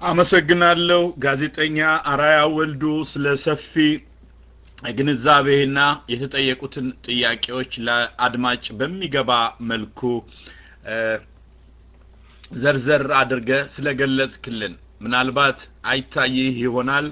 አመሰግናለሁ ጋዜጠኛ አራያ ወልዱ ስለ ሰፊ ግንዛቤና የተጠየቁትን ጥያቄዎች ለአድማጭ በሚገባ መልኩ ዘርዘር አድርገ ስለገለጽክልን ምናልባት አይታይህ ይሆናል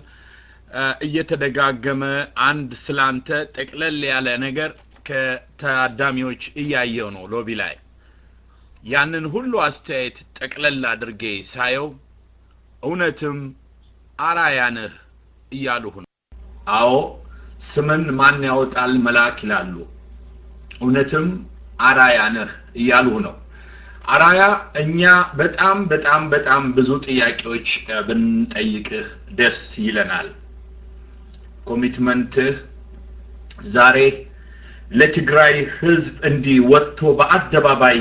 እየተደጋገመ አንድ ስላንተ ጠቅለል ያለ ነገር ከታዳሚዎች እያየው ነው ሎቢ ላይ ያንን ሁሉ አስተያየት ጠቅለል አድርጌ ሳየው እውነትም አራያ ነህ እያሉህ ነው አዎ ስምን ማን ያወጣል መልአክ ይላሉ እውነትም አራያ ነህ እያሉህ ነው አራያ እኛ በጣም በጣም በጣም ብዙ ጥያቄዎች ብንጠይቅህ ደስ ይለናል ኮሚትመንትህ ዛሬ ለትግራይ ህዝብ እንዲህ ወጥቶ በአደባባይ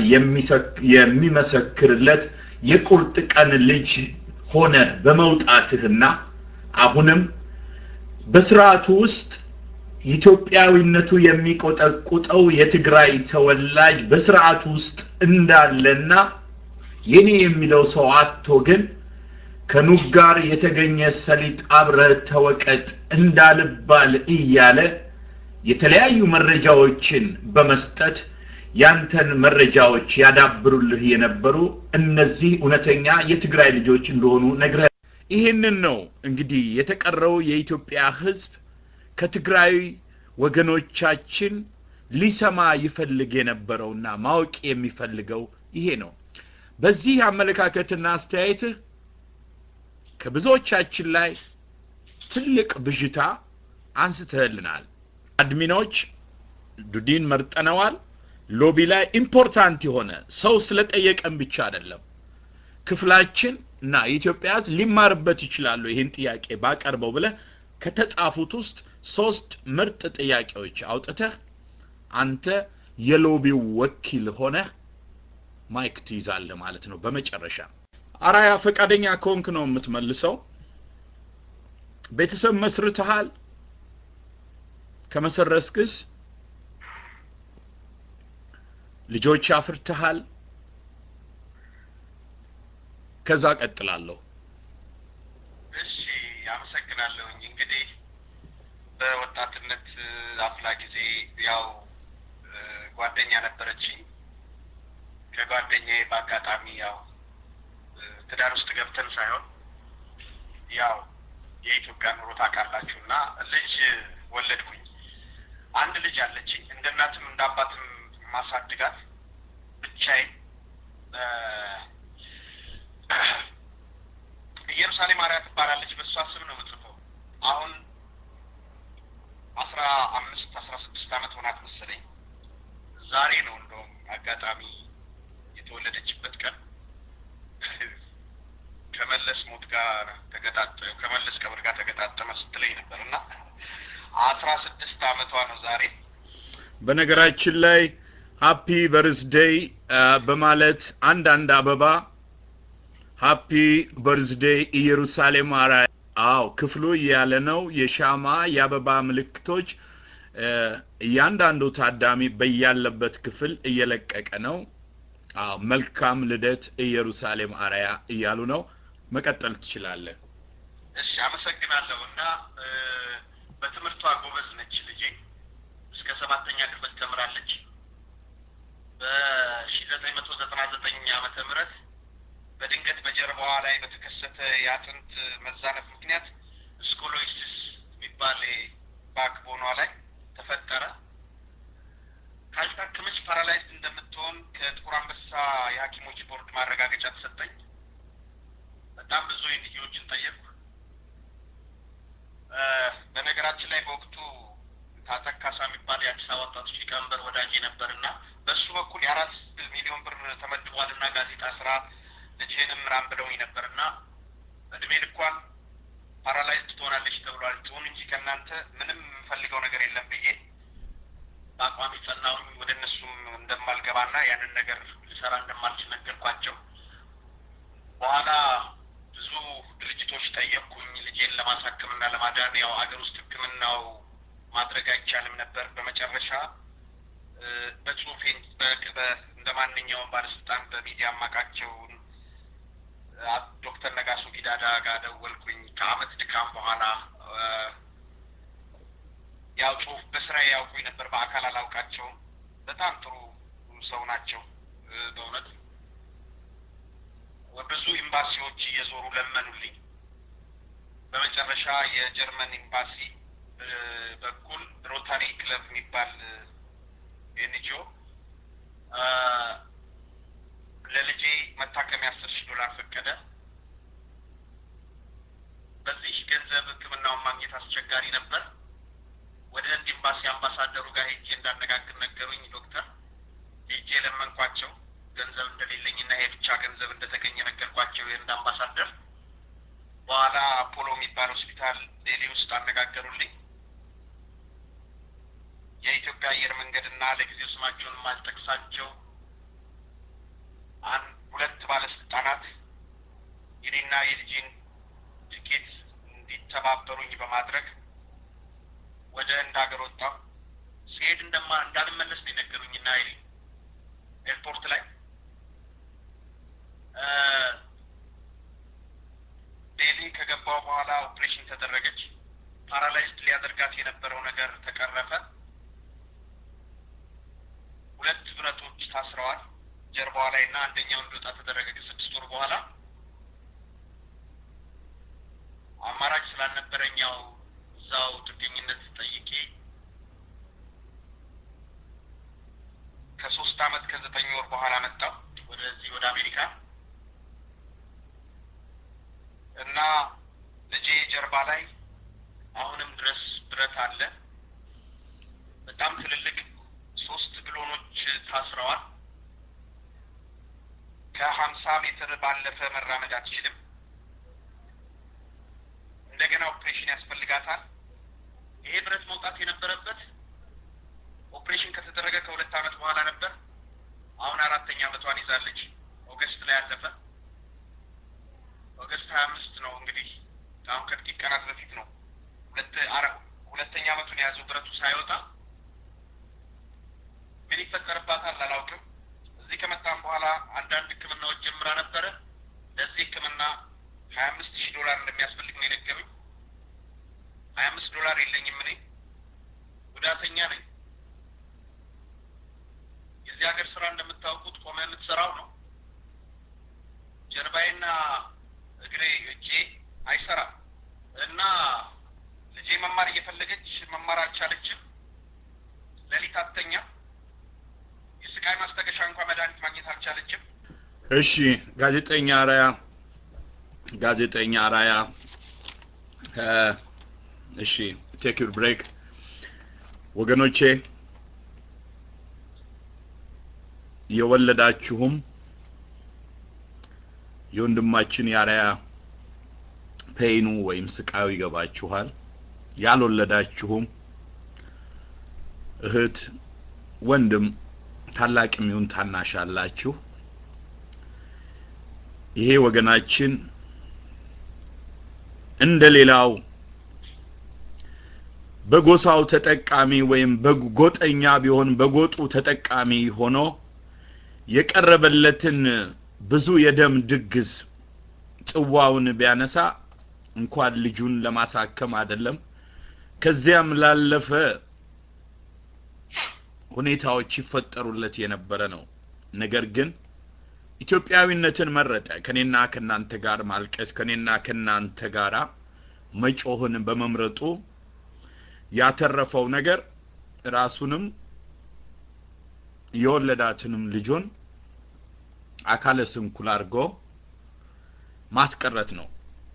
የሚመሰክርለት የቁርጥ ቀን ልጅ ሆነ በመውጣትህና አሁንም በስርዓቱ ውስጥ ኢትዮጵያዊነቱ የሚቆጠቁጠው የትግራይ ተወላጅ በስርዓቱ ውስጥ እንዳለና የኔ የሚለው ሰው አቶ ግን ከኑግ ጋር የተገኘ ሰሊጥ አብረ ተወቀጥ እንዳልባል እያለ የተለያዩ መረጃዎችን በመስጠት ያንተን መረጃዎች ያዳብሩልህ የነበሩ እነዚህ እውነተኛ የትግራይ ልጆች እንደሆኑ ነግረ ይህንን ነው እንግዲህ የተቀረው የኢትዮጵያ ህዝብ ከትግራይ ወገኖቻችን ሊሰማ ይፈልግ የነበረውና ማወቅ የሚፈልገው ይሄ ነው በዚህ አመለካከትና አስተያየትህ ከብዙዎቻችን ላይ ትልቅ ብዥታ አንስተህልናል አድሚኖች ዱዲን መርጠነዋል ሎቢ ላይ ኢምፖርታንት የሆነ ሰው ስለጠየቀን ብቻ አይደለም ክፍላችን እና የኢትዮጵያ ህዝብ ሊማርበት ይችላሉ ይህን ጥያቄ ባቀርበው ብለ ከተጻፉት ውስጥ ሶስት ምርጥ ጥያቄዎች አውጥተህ አንተ የሎቢው ወኪል ሆነህ ማይክ ትይዛለህ ማለት ነው በመጨረሻ አራያ ፈቃደኛ ከሆንክ ነው የምትመልሰው ቤተሰብ መስርተሃል ከመሰረስክስ ልጆች አፍርተሃል ከዛ ቀጥላለሁ እሺ አመሰግናለሁኝ እንግዲህ በወጣትነት አፍላ ጊዜ ያው ጓደኛ ነበረችኝ ከጓደኛዬ በአጋጣሚ ያው ትዳር ውስጥ ገብተን ሳይሆን ያው የኢትዮጵያ ኑሮ ታውቃላችሁ እና ልጅ ወለድኩኝ አንድ ልጅ አለችኝ እንደ እናትም እንደ አባትም ማሳድጋት ብቻዬን ኢየሩሳሌም አርያ ትባላለች በእሷ ስም ነው የምጽፈው አሁን አስራ አምስት አስራ ስድስት አመት ሆናት መሰለኝ ዛሬ ነው እንደውም አጋጣሚ የተወለደችበት ቀን ከመለስ ሞት ጋር ተገጣጠ ከመለስ ቀብር ጋር ተገጣጠመ ስትለኝ ነበር እና አስራ ስድስት አመቷ ነው ዛሬ በነገራችን ላይ ሃፒ በርዝዴይ በማለት አንዳንድ አበባ ሃፒ በርዝዴይ ኢየሩሳሌም አራ አዎ ክፍሉ እያለ ነው የሻማ የአበባ ምልክቶች እያንዳንዱ ታዳሚ በያለበት ክፍል እየለቀቀ ነው አዎ መልካም ልደት ኢየሩሳሌም አርያ እያሉ ነው መቀጠል ትችላለህ እሺ አመሰግናለሁ እና በትምህርቷ ጎበዝ ነች ልጄ እስከ ሰባተኛ ክፍል ተምራለች በሺ ዘጠኝ መቶ ዘጠና ዘጠኝ አመተ ምህረት በድንገት በጀርባዋ ላይ በተከሰተ የአጥንት መዛነፍ ምክንያት ስኮሎይሲስ የሚባል ባክቦኗ ላይ ተፈጠረ ካልታከመች ፓራላይዝ እንደምትሆን ከጥቁር አንበሳ የሀኪሞች ቦርድ ማረጋገጫ ተሰጠኝ በጣም ብዙ ልጆችን ጠየቅኩ በነገራችን ላይ በወቅቱ ታጠቅ ካሳ የሚባል የአዲስ አበባ ወጣቶች ሊቀመንበር ወዳጅ ነበር እና በእሱ በኩል የአራት ሚሊዮን ብር ተመድቧል እና ጋዜጣ ስራ ልጅህንም ምራን ብለውኝ ነበር እና እድሜ ልኳን ፓራላይዝ ትሆናለች ተብሏል ትሆን እንጂ ከእናንተ ምንም የምፈልገው ነገር የለም ብዬ በአቋሚ ጸናውኝ ወደ እነሱም እንደማልገባና ያንን ነገር ልሰራ እንደማልችል ነገርኳቸው በኋላ ብዙ ድርጅቶች ጠየቅኩኝ ልጄን ለማሳከምና ለማዳን ያው አገር ውስጥ ህክምናው ማድረግ አይቻልም ነበር በመጨረሻ በጽሁፌ እንደ ማንኛውም ባለስልጣን በሚዲያ አማቃቸውን ዶክተር ነጋሶ ጊዳዳ ጋር ደቂቃም በኋላ ያው ጽሁፍ በስራ ያውቁኝ ነበር። በአካል አላውቃቸውም። በጣም ጥሩ ሰው ናቸው በእውነት ብዙ ኤምባሲዎች እየዞሩ ለመኑልኝ። በመጨረሻ የጀርመን ኤምባሲ በኩል ሮታሪ ክለብ የሚባል ኤንጂኦ ለልጄ መታከሚያ አስር ሺህ ዶላር ፈቀደ። በዚህ ገንዘብ ሕክምናውን ማግኘት አስቸጋሪ ነበር። ወደ ህንድ ኤምባሲ አምባሳደሩ ጋር ሄጄ እንዳነጋግር ነገሩኝ። ዶክተር ሄጄ ለመንኳቸው ገንዘብ እንደሌለኝ እና ይሄ ብቻ ገንዘብ እንደተገኘ ነገርኳቸው የህንድ አምባሳደር። በኋላ አፖሎ የሚባል ሆስፒታል ዴሊ ውስጥ አነጋገሩልኝ። የኢትዮጵያ አየር መንገድና ለጊዜው ስማቸውን የማልጠቅሳቸው አንድ ሁለት ባለስልጣናት የኔና የልጄን ትኬት እንዲተባበሩኝ በማድረግ ወደ ህንድ ሀገር ወጣሁ። ሲሄድ እንደማ እንዳልመለስ ነው የነገሩኝና ኤርፖርት ላይ ዴሊ ከገባው በኋላ ኦፕሬሽን ተደረገች። ፓራላይዝድ ሊያደርጋት የነበረው ነገር ተቀረፈ። ሁለት ብረቶች ታስረዋል ጀርባዋ ላይ እና አንደኛው እንዲወጣ ተደረገ። ከስድስት ወር በኋላ አማራጭ ስላልነበረኝ ያው እዛው ጥገኝነት ጠይቄ ከሶስት አመት ከዘጠኝ ወር በኋላ መጣሁ ወደዚህ ወደ አሜሪካ እና ልጄ ጀርባ ላይ አሁንም ድረስ ብረት አለ። በጣም ትልልቅ ሶስት ብሎኖች ታስረዋል። ከሀምሳ ሜትር ባለፈ መራመድ አትችልም። እንደገና ኦፕሬሽን ያስፈልጋታል። ይሄ ብረት መውጣት የነበረበት ኦፕሬሽን ከተደረገ ከሁለት አመት በኋላ ነበር። አሁን አራተኛ አመቷን ይዛለች። ኦገስት ላይ አለፈ። ኦገስት ሀያ አምስት ነው እንግዲህ አሁን ከጥቂት ቀናት በፊት ነው ሁለት አረ ሁለተኛ አመቱን የያዘው ብረቱ ሳይወጣ ምን ይፈጠርባታል አላውቅም። እዚህ ከመጣም በኋላ አንዳንድ ሕክምናዎች ጀምራ ነበረ። ለዚህ ሕክምና ሀያ አምስት ሺህ ዶላር እንደሚያስፈልግ ነው የነገሩኝ። ሀያ አምስት ዶላር የለኝም እኔ ጉዳተኛ ነኝ። የዚህ ሀገር ስራ እንደምታውቁት ቆመ የምትሰራው ነው። ጀርባዬና እግሬ እጄ አይሰራም እና ልጄ መማር እየፈለገች መማር አልቻለችም። ሌሊት አትተኛ። የስቃይ ማስታገሻ እንኳን መድኃኒት ማግኘት አልቻለችም። እሺ ጋዜጠኛ አራያ ጋዜጠኛ አራያ እሺ ቴክ ዩር ብሬክ ወገኖቼ የወለዳችሁም የወንድማችን የአርያ ፔይኑ ወይም ስቃዩ ይገባችኋል። ያልወለዳችሁም እህት፣ ወንድም፣ ታላቅም ይሁን ታናሽ አላችሁ። ይሄ ወገናችን እንደ ሌላው በጎሳው ተጠቃሚ ወይም በጎጠኛ ቢሆን በጎጡ ተጠቃሚ ሆኖ የቀረበለትን ብዙ የደም ድግስ ጽዋውን ቢያነሳ እንኳን ልጁን ለማሳከም አይደለም ከዚያም ላለፈ ሁኔታዎች ይፈጠሩለት የነበረ ነው። ነገር ግን ኢትዮጵያዊነትን መረጠ። ከኔና ከናንተ ጋር ማልቀስ፣ ከኔና ከናንተ ጋራ መጮህን በመምረጡ ያተረፈው ነገር ራሱንም የወለዳትንም ልጁን አካለ ስንኩል አድርጎ ማስቀረት ነው።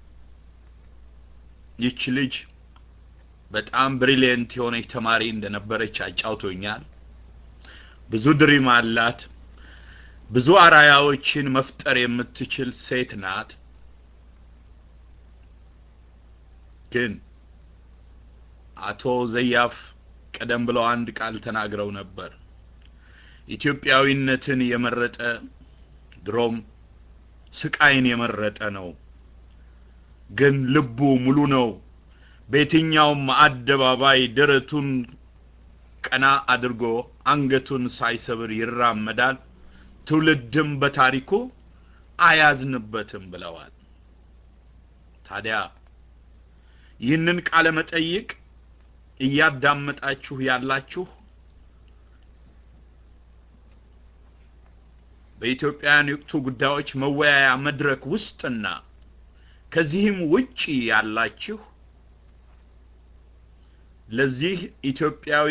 ይቺ ልጅ በጣም ብሪሊየንት የሆነች ተማሪ እንደነበረች አጫውቶኛል። ብዙ ድሪም አላት። ብዙ አራያዎችን መፍጠር የምትችል ሴት ናት። ግን አቶ ዘያፍ ቀደም ብለው አንድ ቃል ተናግረው ነበር። ኢትዮጵያዊነትን የመረጠ ድሮም ስቃይን የመረጠ ነው። ግን ልቡ ሙሉ ነው። በየትኛውም አደባባይ ደረቱን ቀና አድርጎ አንገቱን ሳይሰብር ይራመዳል። ትውልድም በታሪኩ አያዝንበትም ብለዋል። ታዲያ ይህንን ቃለ መጠይቅ እያዳመጣችሁ ያላችሁ በኢትዮጵያውያን የወቅቱ ጉዳዮች መወያያ መድረክ ውስጥና ከዚህም ውጪ ያላችሁ ለዚህ ኢትዮጵያዊ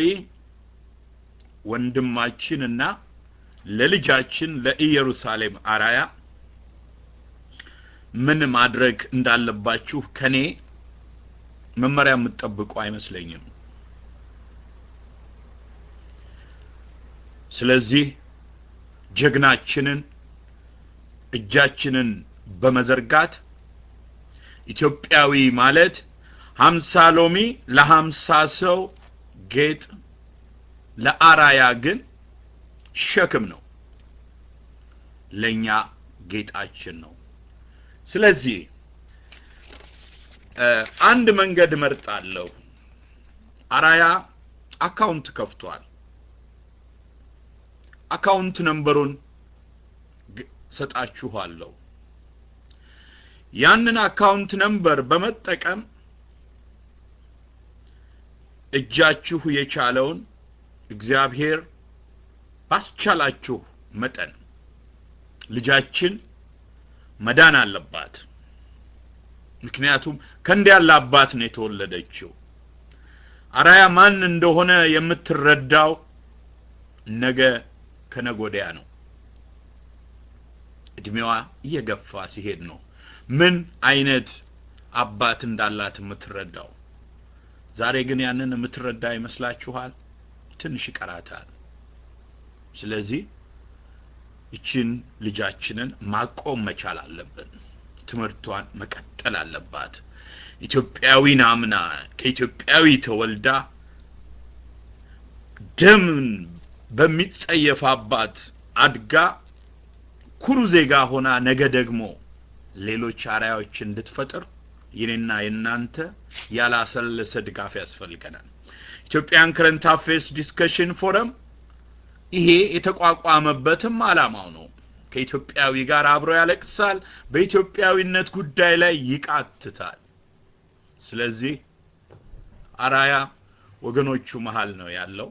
ወንድማችንና ለልጃችን ለኢየሩሳሌም አራያ ምን ማድረግ እንዳለባችሁ ከኔ መመሪያ የምትጠብቁ አይመስለኝም። ስለዚህ ጀግናችንን እጃችንን በመዘርጋት ኢትዮጵያዊ ማለት ሀምሳ ሎሚ ለሀምሳ ሰው ጌጥ ለአራያ ግን ሸክም ነው፣ ለእኛ ጌጣችን ነው። ስለዚህ አንድ መንገድ እመርጣለሁ። አራያ አካውንት ከፍቷል። አካውንት ነንበሩን ሰጣችኋለሁ። ያንን አካውንት ነንበር በመጠቀም እጃችሁ የቻለውን እግዚአብሔር ባስቻላችሁ መጠን ልጃችን መዳን አለባት። ምክንያቱም ከእንዲህ ያለ አባት ነው የተወለደችው። አራያ ማን እንደሆነ የምትረዳው ነገ ከነጎዲያ ነው። እድሜዋ እየገፋ ሲሄድ ነው ምን አይነት አባት እንዳላት የምትረዳው። ዛሬ ግን ያንን የምትረዳ ይመስላችኋል? ትንሽ ይቀራታል። ስለዚህ ይችን ልጃችንን ማቆም መቻል አለብን። ትምህርቷን መቀጠል አለባት። ኢትዮጵያዊን አምና ከኢትዮጵያዊ ተወልዳ ደምን በሚጸየፍ አባት አድጋ ኩሩ ዜጋ ሆና ነገ ደግሞ ሌሎች አርአያዎች እንድትፈጥር የኔና የእናንተ ያላሰለሰ ድጋፍ ያስፈልገናል። ኢትዮጵያን ከረንት አፌርስ ዲስከሽን ፎረም ይሄ የተቋቋመበትም አላማው ነው። ከኢትዮጵያዊ ጋር አብሮ ያለቅሳል፣ በኢትዮጵያዊነት ጉዳይ ላይ ይቃትታል። ስለዚህ አራያ ወገኖቹ መሀል ነው ያለው።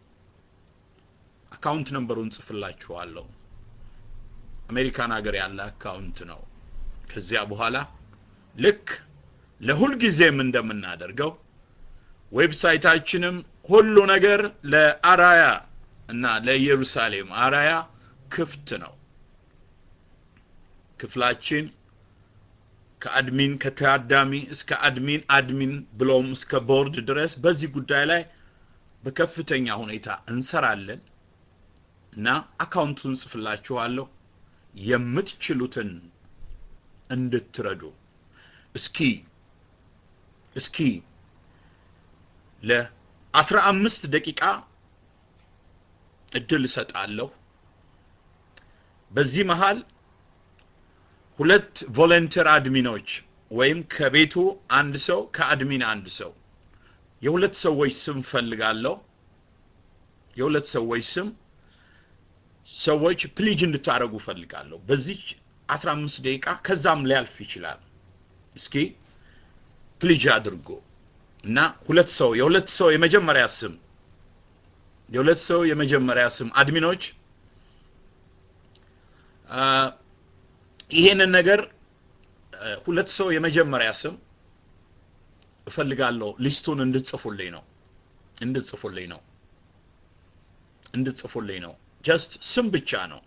አካውንት ነንበሩን ጽፍላችኋለሁ። አሜሪካን ሀገር ያለ አካውንት ነው። ከዚያ በኋላ ልክ ለሁልጊዜም እንደምናደርገው ዌብሳይታችንም ሁሉ ነገር ለአራያ እና ለኢየሩሳሌም አራያ ክፍት ነው። ክፍላችን ከአድሚን ከታዳሚ እስከ አድሚን አድሚን ብሎም እስከ ቦርድ ድረስ በዚህ ጉዳይ ላይ በከፍተኛ ሁኔታ እንሰራለን እና አካውንቱን ጽፍላችኋለሁ የምትችሉትን እንድትረዱ እስኪ እስኪ ለአስራ አምስት ደቂቃ እድል እሰጣለሁ። በዚህ መሃል ሁለት ቮለንተር አድሚኖች ወይም ከቤቱ አንድ ሰው ከአድሚን አንድ ሰው የሁለት ሰዎች ስም ፈልጋለሁ። የሁለት ሰዎች ስም ሰዎች ፕሊጅ እንድታደርጉ ፈልጋለሁ። በዚህ አስራ አምስት ደቂቃ ከዛም ሊያልፍ ይችላል። እስኪ ፕሊጅ አድርጎ እና ሁለት ሰው የሁለት ሰው የመጀመሪያ ስም የሁለት ሰው የመጀመሪያ ስም አድሚኖች ይሄንን ነገር ሁለት ሰው የመጀመሪያ ስም እፈልጋለሁ ሊስቱን እንድጽፉልኝ ነው እንድጽፉልኝ ነው እንድጽፉልኝ ነው ጀስት ስም ብቻ ነው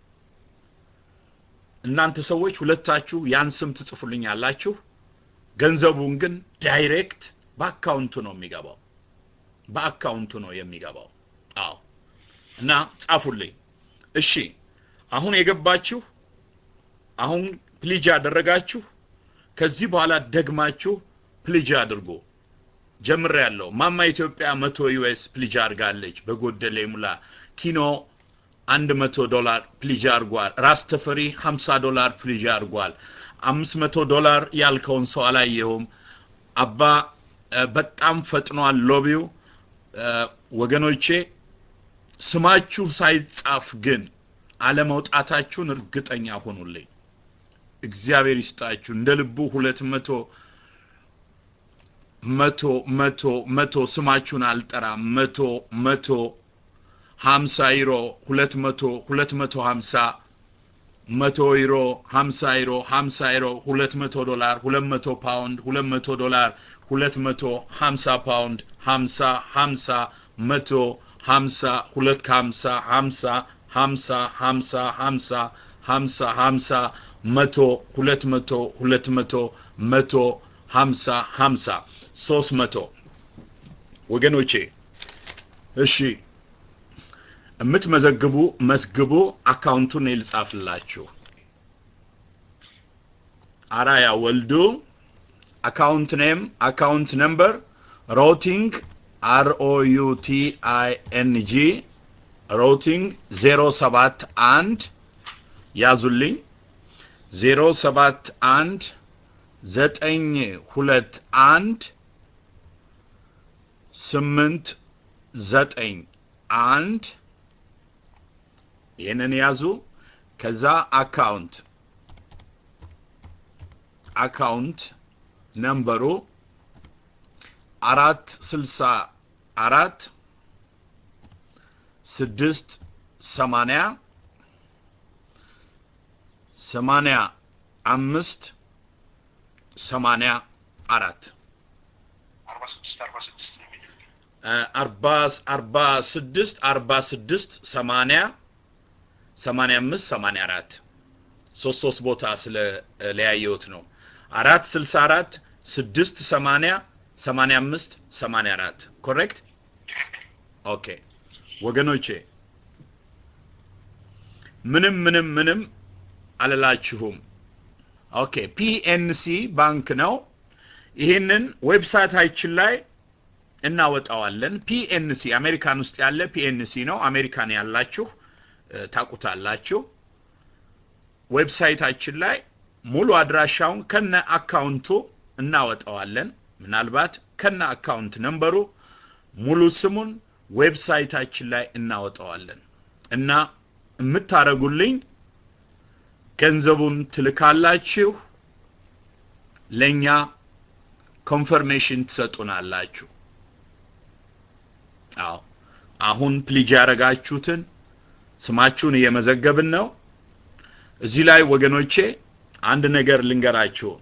እናንተ ሰዎች ሁለታችሁ ያን ስም ትጽፉልኝ ያላችሁ ገንዘቡን ግን ዳይሬክት በአካውንቱ ነው የሚገባው በአካውንቱ ነው የሚገባው አዎ እና ጻፉልኝ እሺ አሁን የገባችሁ አሁን ፕሊጅ ያደረጋችሁ ከዚህ በኋላ ደግማችሁ ፕሊጅ አድርጎ ጀምር ያለው ማማ ኢትዮጵያ መቶ ዩኤስ ፕሊጅ አድርጋለች በጎደለ ሙላ ኪኖ አንድ መቶ ዶላር ፕሊጅ አድርጓል ራስ ተፈሪ ሀምሳ ዶላር ፕሊጅ አድርጓል አምስት መቶ ዶላር ያልከውን ሰው አላየሁም አባ በጣም ፈጥኗል ሎቢው ወገኖቼ ስማችሁ ሳይጻፍ ግን አለመውጣታችሁን እርግጠኛ ሆኑልኝ እግዚአብሔር ይስጣችሁ እንደ ልቡ ሁለት መቶ መቶ መቶ መቶ ስማችሁን አልጠራም መቶ መቶ ሀምሳ ዩሮ ሁለት መቶ ሁለት መቶ ሀምሳ መቶ ዩሮ ሀምሳ ዩሮ ሀምሳ ዩሮ ሁለት መቶ ዶላር ሁለት መቶ ፓውንድ ሁለት መቶ ዶላር ሁለት መቶ ሀምሳ ፓውንድ ሀምሳ ሀምሳ መቶ ሀምሳ ሁለት ከሀምሳ ሀምሳ ሀምሳ ሀምሳ ሀምሳ ሀምሳ ሀምሳ መቶ ሁለት መቶ ሁለት መቶ መቶ ሀምሳ ሀምሳ ሶስት መቶ ወገኖቼ እሺ የምትመዘግቡ መዝግቡ አካውንቱን ልጻፍላችሁ አራያ ወልዱ አካውንት ኔም አካውንት ነምበር ሮቲንግ አር ኦ ዩ ቲ አይ ኤን ጂ ሮቲንግ ዜሮ ሰባት አንድ ያዙልኝ ዜሮ ሰባት አንድ ዘጠኝ ሁለት አንድ ስምንት ዘጠኝ አንድ ይህንን ያዙ ከዛ አካውንት አካውንት ነምበሩ አራት ስልሳ አራት ስድስት ሰማንያ ሰማንያ አምስት ሰማንያ አራት አርባ ስድስት አርባ ስድስት ነው የሚለው አርባ አርባ ስድስት አርባ ስድስት ሰማንያ ሰማንያ አምስት ሰማንያ አራት ሶስት ሶስት ቦታ ስለ ለያየሁት ነው አራት ስልሳ አራት ስድስት ሰማንያ ሰማንያ አምስት ሰማንያ አራት ኮሬክት ኦኬ ወገኖቼ ምንም ምንም ምንም አልላችሁም ኦኬ ፒኤንሲ ባንክ ነው ይህንን ዌብሳይታችን ላይ እናወጣዋለን ፒኤንሲ አሜሪካን ውስጥ ያለ ፒኤንሲ ነው አሜሪካን ያላችሁ እ፣ ታቁታላችሁ ዌብሳይታችን ላይ ሙሉ አድራሻውን ከነ አካውንቱ እናወጣዋለን ምናልባት ከነ አካውንት ነንበሩ ሙሉ ስሙን ዌብሳይታችን ላይ እናወጣዋለን እና የምታረጉልኝ ገንዘቡን ትልካላችሁ ለእኛ ኮንፈርሜሽን ትሰጡናላችሁ አዎ አሁን ፕሊጅ ያደረጋችሁትን ስማችሁን እየመዘገብን ነው እዚህ ላይ ወገኖቼ አንድ ነገር ልንገራችሁ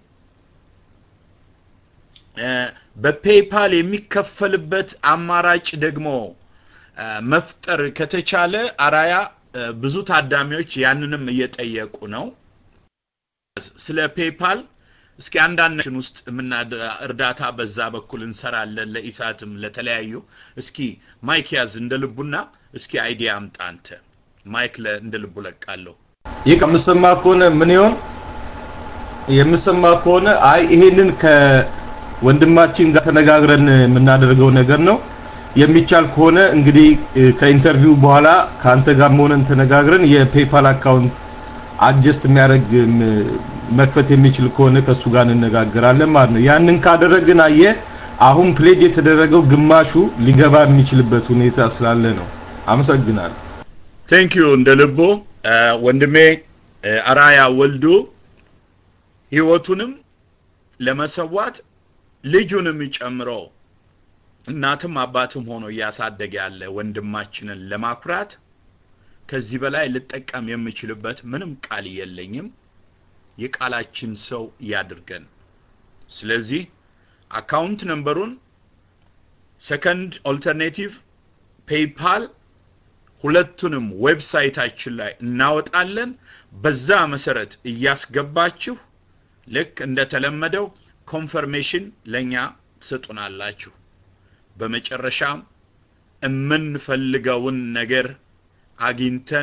እ፣ በፔይፓል የሚከፈልበት አማራጭ ደግሞ እ፣ መፍጠር ከተቻለ አራያ እ፣ ብዙ ታዳሚዎች ያንንም እየጠየቁ ነው ስለ ፔይፓል እስኪ አንዳንዳችን ውስጥ የምናደ እርዳታ በዛ በኩል እንሰራለን ለኢሳትም ለተለያዩ እስኪ ማይክ ያዝ እንደ ልቡና እስኪ አይዲያ አምጣ አንተ ማይክ ለ እንደ ልቡ ለቃለሁ ይህ ከምሰማ ከሆነ ምን ይሆን የምሰማ ከሆነ አይ ይሄንን ከወንድማችን ጋር ተነጋግረን የምናደርገው ነገር ነው የሚቻል ከሆነ እንግዲህ እ፣ ከኢንተርቪው በኋላ ከአንተ ጋር መሆነን ተነጋግረን የፔፓል አካውንት አጀስት የሚያደርግ ም፣ መክፈት የሚችል ከሆነ ከእሱ ጋር እንነጋገራለን ማለት ነው ያንን ካደረግን አየ አሁን ፕሌጅ የተደረገው ግማሹ ሊገባ የሚችልበት ሁኔታ ስላለ ነው አመሰግናለሁ ቴንክ ዩ እንደ ልቡ እ፣ ወንድሜ እ፣ አራያ ወልዱ ህይወቱንም ለመሰዋት ልጁንም ጨምሮ እናትም አባትም ሆኖ እያሳደገ ያለ ወንድማችንን ለማኩራት ከዚህ በላይ ልጠቀም የምችልበት ምንም ቃል የለኝም የቃላችን ሰው ያድርገን ስለዚህ አካውንት ነምበሩን ሰከንድ ኦልተርኔቲቭ ፔይፓል ሁለቱንም ዌብሳይታችን ላይ እናወጣለን በዛ መሰረት እያስገባችሁ ልክ እንደተለመደው ኮንፈርሜሽን ለኛ ትሰጡናላችሁ በመጨረሻም የምንፈልገውን ነገር አግኝተን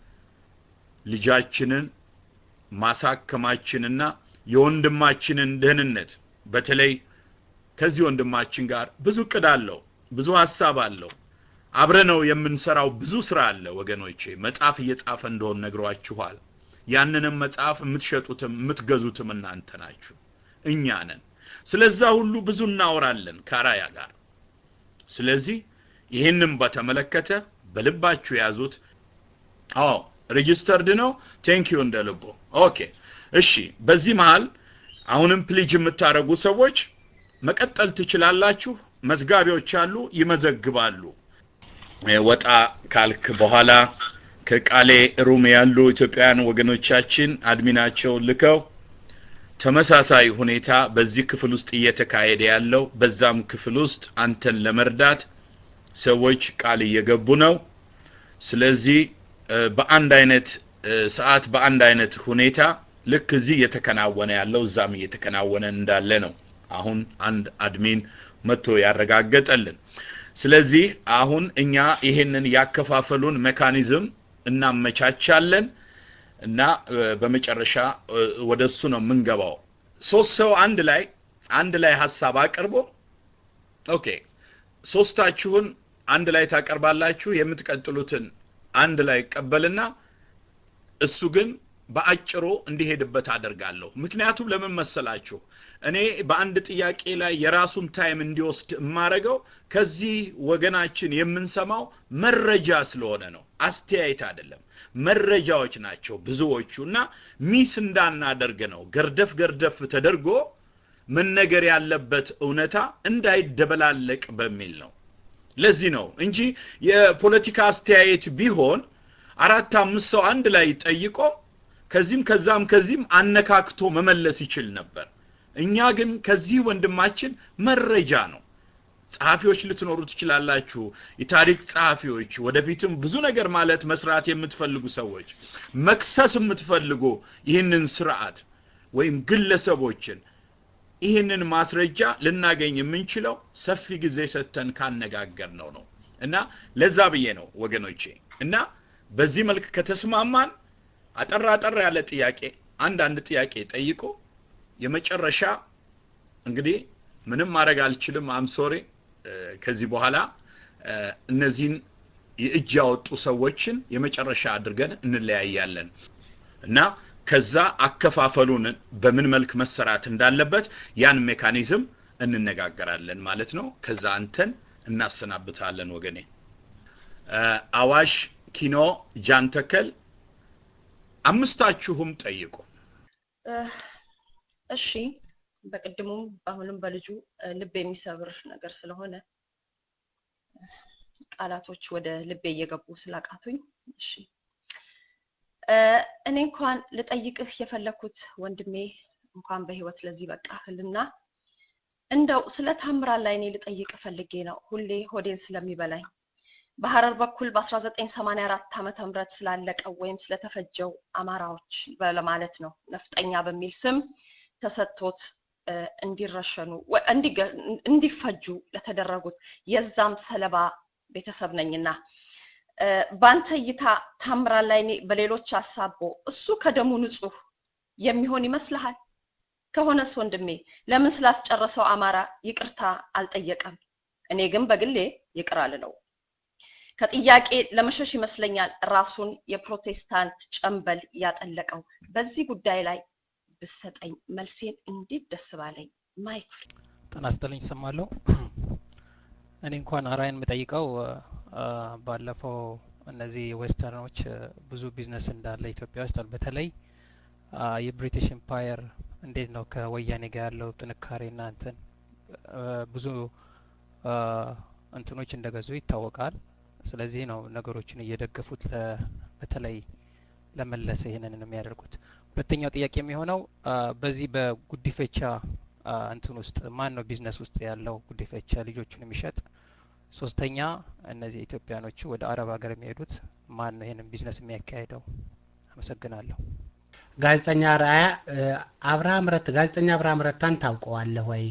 ልጃችንን ማሳከማችንና የወንድማችንን ደህንነት በተለይ ከዚህ ወንድማችን ጋር ብዙ እቅድ አለው ብዙ ሀሳብ አለው አብረነው የምንሰራው ብዙ ስራ አለ ወገኖቼ መጽሐፍ እየጻፈ እንደሆን ነግሯችኋል ያንንም መጽሐፍ የምትሸጡትም የምትገዙትም እናንተ ናችሁ እኛ ነን ስለዛ ሁሉ ብዙ እናወራለን ከራያ ጋር ስለዚህ ይህንም በተመለከተ በልባችሁ ያዙት አዎ ሬጂስተርድ ነው ቴንክ ዩ እንደ ልቦ ኦኬ እሺ በዚህ መሃል አሁንም ፕሊጅ የምታደርጉ ሰዎች መቀጠል ትችላላችሁ። መዝጋቢዎች አሉ፣ ይመዘግባሉ። ወጣ ካልክ በኋላ ከቃሌ ሩም ያሉ ኢትዮጵያውያን ወገኖቻችን አድሚናቸውን ልከው ተመሳሳይ ሁኔታ በዚህ ክፍል ውስጥ እየተካሄደ ያለው በዛም ክፍል ውስጥ አንተን ለመርዳት ሰዎች ቃል እየገቡ ነው። ስለዚህ በአንድ አይነት ሰዓት በአንድ አይነት ሁኔታ ልክ እዚህ እየተከናወነ ያለው እዛም እየተከናወነ እንዳለ ነው አሁን አንድ አድሚን መጥቶ ያረጋገጠልን። ስለዚህ አሁን እኛ ይሄንን ያከፋፈሉን ሜካኒዝም እናመቻቻለን እና በመጨረሻ ወደ እሱ ነው የምንገባው። ሶስት ሰው አንድ ላይ አንድ ላይ ሀሳብ አቅርቦ ኦኬ፣ ሶስታችሁን አንድ ላይ ታቀርባላችሁ። የምትቀጥሉትን አንድ ላይ ይቀበልና እሱ ግን በአጭሩ እንዲሄድበት አደርጋለሁ። ምክንያቱም ለምን መሰላችሁ? እኔ በአንድ ጥያቄ ላይ የራሱን ታይም እንዲወስድ የማረገው ከዚህ ወገናችን የምንሰማው መረጃ ስለሆነ ነው፣ አስተያየት አይደለም። መረጃዎች ናቸው ብዙዎቹ እና ሚስ እንዳናደርግ ነው። ገርደፍ ገርደፍ ተደርጎ መነገር ያለበት እውነታ እንዳይደበላለቅ በሚል ነው። ለዚህ ነው እንጂ የፖለቲካ አስተያየት ቢሆን አራት አምስት ሰው አንድ ላይ ጠይቆ ከዚህም ከዛም ከዚህም አነካክቶ መመለስ ይችል ነበር። እኛ ግን ከዚህ ወንድማችን መረጃ ነው። ጸሐፊዎች ልትኖሩ ትችላላችሁ፣ የታሪክ ጸሐፊዎች፣ ወደፊትም ብዙ ነገር ማለት መስራት የምትፈልጉ ሰዎች፣ መክሰስ የምትፈልጉ ይህንን ስርዓት ወይም ግለሰቦችን ይህንን ማስረጃ ልናገኝ የምንችለው ሰፊ ጊዜ ሰጥተን ካነጋገር ነው ነው እና ለዛ ብዬ ነው ወገኖቼ እና በዚህ መልክ ከተስማማን አጠር አጠር ያለ ጥያቄ አንዳንድ ጥያቄ ጠይቆ የመጨረሻ እንግዲህ ምንም ማድረግ አልችልም አምሶሬ ከዚህ በኋላ እነዚህን የእጅ ያወጡ ሰዎችን የመጨረሻ አድርገን እንለያያለን እና ከዛ አከፋፈሉን በምን መልክ መሰራት እንዳለበት ያን ሜካኒዝም እንነጋገራለን ማለት ነው። ከዛ አንተን እናሰናብታለን ወገኔ። አዋሽ ኪኖ ጃንተከል አምስታችሁም ጠይቁ። እሺ፣ በቅድሙም አሁንም በልጁ ልብ የሚሰብር ነገር ስለሆነ ቃላቶች ወደ ልቤ እየገቡ ስላቃቱኝ፣ እሺ እኔ እንኳን ልጠይቅህ የፈለኩት ወንድሜ እንኳን በህይወት ለዚህ በቃህልና እንደው ስለ ታምራት ላይ እኔ ልጠይቅ ፈልጌ ነው። ሁሌ ሆዴን ስለሚበላኝ በሐረር በኩል በ1984 ዓመተ ምህረት ስላለቀው ወይም ስለተፈጀው አማራዎች ለማለት ነው ነፍጠኛ በሚል ስም ተሰጥቶት እንዲረሸኑ እንዲፈጁ ለተደረጉት የዛም ሰለባ ቤተሰብ ነኝና በአንተ እይታ ታምራት ላይ በሌሎች አሳቦ እሱ ከደሙ ንጹህ የሚሆን ይመስልሃል? ከሆነስ ወንድሜ ለምን ስላስጨረሰው አማራ ይቅርታ አልጠየቀም? እኔ ግን በግሌ ይቅር አልለው። ከጥያቄ ለመሸሽ ይመስለኛል ራሱን የፕሮቴስታንት ጨንበል ያጠለቀው። በዚህ ጉዳይ ላይ ብሰጠኝ መልሴን እንዴት ደስ ባለኝ። ማይክ ፍሪ ጤና ይስጥልኝ። ይሰማለሁ። እኔ እንኳን አራይን የምጠይቀው ባለፈው እነዚህ ዌስተርኖች ብዙ ቢዝነስ እንዳለ ኢትዮጵያ ውስጥ በተለይ የብሪቲሽ ኤምፓየር እንዴት ነው ከወያኔ ጋር ያለው ጥንካሬና እንትን ብዙ እንትኖች እንደገዙ ይታወቃል። ስለዚህ ነው ነገሮችን እየደገፉት በተለይ ለመለሰ ይህንን የሚያደርጉት። ሁለተኛው ጥያቄ የሚሆነው በዚህ በጉዲፈቻ እንትን ውስጥ ማን ነው ቢዝነስ ውስጥ ያለው ጉዲፈቻ ልጆቹን የሚሸጥ? ሶስተኛ እነዚህ ኢትዮጵያኖቹ ወደ አረብ ሀገር የሚሄዱት ማን ነው ይህንን ቢዝነስ የሚያካሄደው? አመሰግናለሁ። ጋዜጠኛ ራያ አብርሃም ረታ ጋዜጠኛ አብርሃም ረታን ታውቀዋለህ ወይ?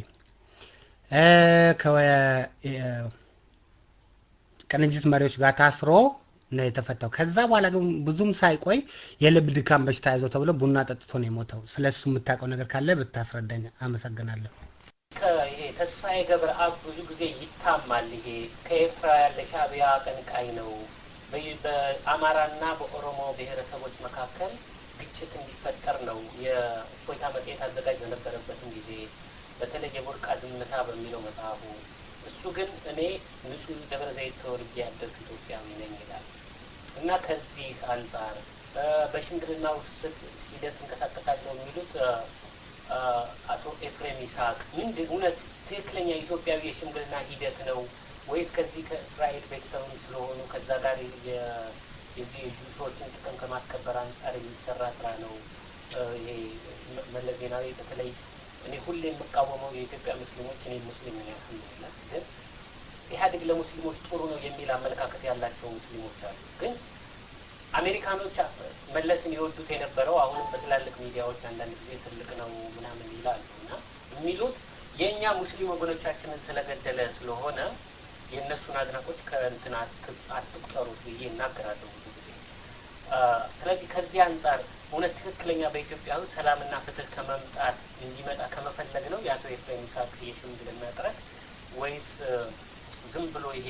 ቅንጅት መሪዎች ጋር ታስሮ ነው የተፈታው። ከዛ በኋላ ግን ብዙም ሳይቆይ የልብ ድካም በሽታ ያዘው ተብሎ ቡና ጠጥቶ ነው የሞተው። ስለ እሱ የምታውቀው ነገር ካለ ብታስረዳኝ አመሰግናለሁ። ይሄ ተስፋዬ ገብረአብ ብዙ ጊዜ ይታማል። ይሄ ከኤርትራ ያለ ሻዕቢያ አቀንቃኝ ነው። በአማራና በኦሮሞ ብሔረሰቦች መካከል ግጭት እንዲፈጠር ነው የእፎይታ መጽሔት አዘጋጅ በነበረበትም ጊዜ በተለይ የቡርቃ ዝምታ በሚለው መጽሐፉ እሱ ግን እኔ ንጹህ ደብረ ዘይት ተወልጄ ያደግኩ ኢትዮጵያዊ ነኝ ይላል እና ከዚህ አንጻር በሽምግልናው ሂደት እንቀሳቀሳለሁ የሚሉት አቶ ኤፍሬም ይስሐቅ ምንድን እውነት ትክክለኛ ኢትዮጵያዊ የሽምግልና ሂደት ነው ወይስ ከዚህ ከእስራኤል ቤተሰብም ስለሆኑ ከዛ ጋር የዚህ የጁሾችን ጥቅም ከማስከበር አንጻር የሚሰራ ስራ ነው? ይሄ መለስ ዜናዊ በተለይ እኔ ሁሌ የምቃወመው የኢትዮጵያ ሙስሊሞች እኔ ሙስሊም ነኝ አልሐምዱሊላህ፣ ግን ኢህአዴግ ለሙስሊሞች ጥሩ ነው የሚል አመለካከት ያላቸው ሙስሊሞች አሉ። ግን አሜሪካኖች መለስን ይወዱት የነበረው አሁንም በትላልቅ ሚዲያዎች አንዳንድ ጊዜ ትልቅ ነው ምናምን ይላሉ እና የሚሉት የእኛ ሙስሊም ወገኖቻችንን ስለገደለ ስለሆነ የእነሱን አድናቆች ከእንትን አትቁጠሩት ብዬ እናገራለሁ ብዙ ጊዜ። ስለዚህ ከዚህ አንጻር እውነት ትክክለኛ በኢትዮጵያ ውስጥ ሰላምና ፍትህ ከመምጣት እንዲመጣ ከመፈለግ ነው የአቶ ኤፍሬም ይስሐቅ የሽምግልና ጥረት ወይስ ዝም ብሎ ይሄ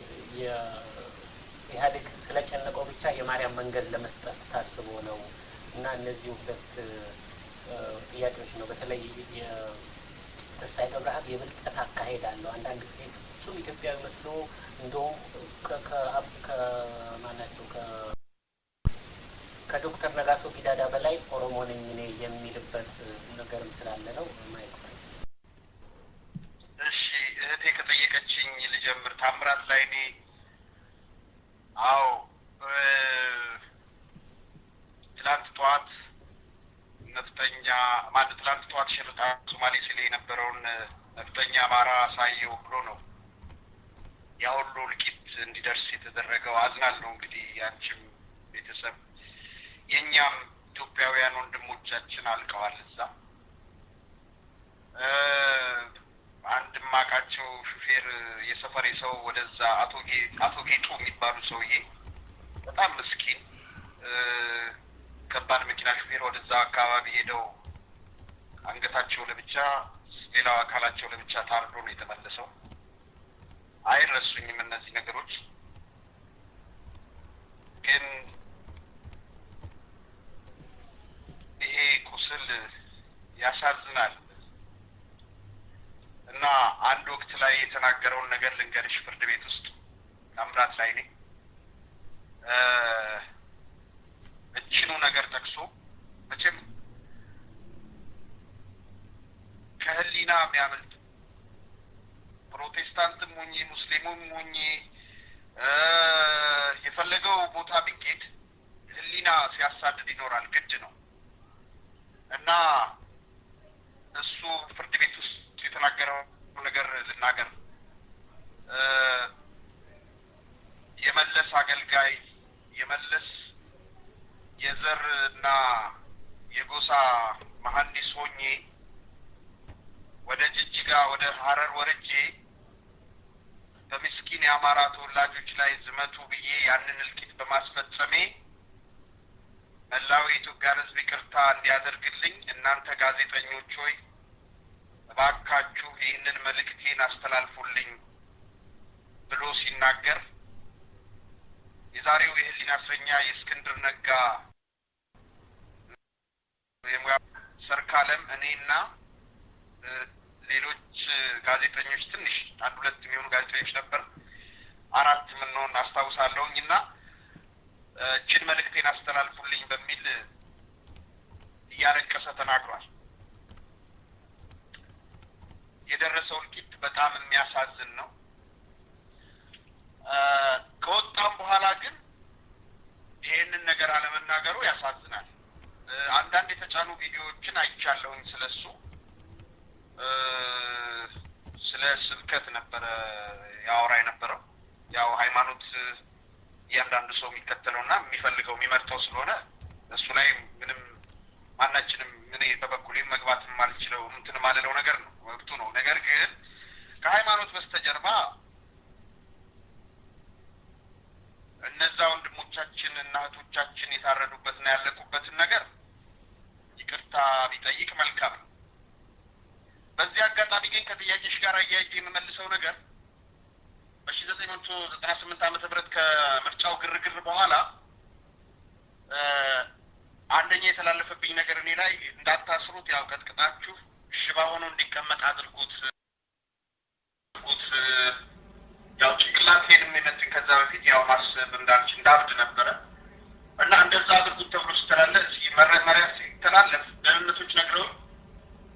ኢህአዴግ ስለጨነቀው ብቻ የማርያም መንገድ ለመስጠት ታስቦ ነው? እና እነዚህ ሁለት ጥያቄዎች ነው። በተለይ የተስፋዬ ገብረአብ የብልጠት አካሄድ አለው። አንዳንድ ጊዜ ፍጹም ኢትዮጵያዊ መስሎ እንደውም ከማናቸው ከዶክተር ነጋሶ ጊዳዳ በላይ ኦሮሞ ነኝ እኔ የሚልበት ነገርም ስላለ ነው ማየት እሺ እህቴ ከጠየቀችኝ ልጀምር። ታምራት ላይ እኔ አዎ ትላንት ጠዋት ነፍጠኛ ማለት ትላንት ጠዋት ሽርጣ ሶማሌ ሲል የነበረውን ነፍጠኛ አማራ አሳየው ብሎ ነው ያ ሁሉ እልቂት እንዲደርስ የተደረገው። አዝናለሁ እንግዲህ ያንቺም ቤተሰብ የእኛም ኢትዮጵያውያን ወንድሞቻችን አልቀዋል እዛ። አንድ ማቃቸው ሹፌር የሰፈሬ ሰው ወደዛ አቶ አቶ ጌጡ የሚባሉ ሰውዬ በጣም ምስኪን ከባድ መኪና ሹፌር ወደዛ አካባቢ ሄደው አንገታቸው ለብቻ ሌላው አካላቸው ለብቻ ታርዶ ነው የተመለሰው። አይረሱኝም እነዚህ ነገሮች ግን ይሄ ቁስል ያሳዝናል እና አንድ ወቅት ላይ የተናገረውን ነገር ልንገርሽ። ፍርድ ቤት ውስጥ ታምራት ላይ ነኝ እችኑ ነገር ጠቅሶ መቼም ከህሊና የሚያመልጥ ፕሮቴስታንትም ሆኜ ሙስሊሙም ሆኜ የፈለገው ቦታ ቢኬድ ህሊና ሲያሳድድ ይኖራል፣ ግድ ነው እና እሱ ፍርድ ቤት ውስጥ የተናገረው ነገር ልናገር። የመለስ አገልጋይ የመለስ የዘር እና የጎሳ መሀንዲስ ሆኜ ወደ ጅጅጋ ወደ ሀረር ወርጄ በምስኪን የአማራ ተወላጆች ላይ ዝመቱ ብዬ ያንን እልቂት በማስፈጸሜ መላው የኢትዮጵያን ሕዝብ ይቅርታ እንዲያደርግልኝ እናንተ ጋዜጠኞች ሆይ እባካችሁ ይህንን መልእክቴን አስተላልፉልኝ ብሎ ሲናገር የዛሬው የህሊና እስረኛ የእስክንድር ነጋ የሙያ ሰርካለም እኔና ሌሎች ጋዜጠኞች ትንሽ አንድ ሁለት የሚሆኑ ጋዜጠኞች ነበር፣ አራት የምንሆን አስታውሳለሁኝ እና እችን መልእክቴን አስተላልፉልኝ በሚል እያለቀሰ ተናግሯል። የደረሰው እልቂት በጣም የሚያሳዝን ነው። ከወጣም በኋላ ግን ይሄንን ነገር አለመናገሩ ያሳዝናል። አንዳንድ የተጫኑ ቪዲዮዎችን አይቻለሁኝ ስለሱ ስለ ስብከት ነበረ ያወራ የነበረው። ያው ሃይማኖት እያንዳንዱ ሰው የሚከተለውና የሚፈልገው የሚመርጠው ስለሆነ እሱ ላይ ምንም ማናችንም እኔ በበኩሌም መግባት የማልችለው እንትን ማልለው ነገር ነው፣ መብቱ ነው። ነገር ግን ከሃይማኖት በስተጀርባ እነዛ ወንድሞቻችን እና እህቶቻችን የታረዱበትና ያለቁበትን ነገር ይቅርታ ቢጠይቅ መልካም ነው። በዚህ አጋጣሚ ግን ከጥያቄሽ ጋር አያይዤ የምመልሰው ነገር በሺ ዘጠኝ መቶ ዘጠና ስምንት ዓመተ ምህረት ከምርጫው ግርግር በኋላ አንደኛ የተላለፈብኝ ነገር እኔ ላይ እንዳታስሩት፣ ያው ቀጥቅጣችሁ ሽባ ሆኖ እንዲቀመጥ አድርጉት አድርጉት ያው ጭንቅላቴንም የመትን ከዛ በፊት ያው ማሰብ እንዳልች እንዳብድ ነበረ እና እንደዛ አድርጉት ተብሎ ስተላለ መመሪያ ሲተላለፍ ደህንነቶች ነግረው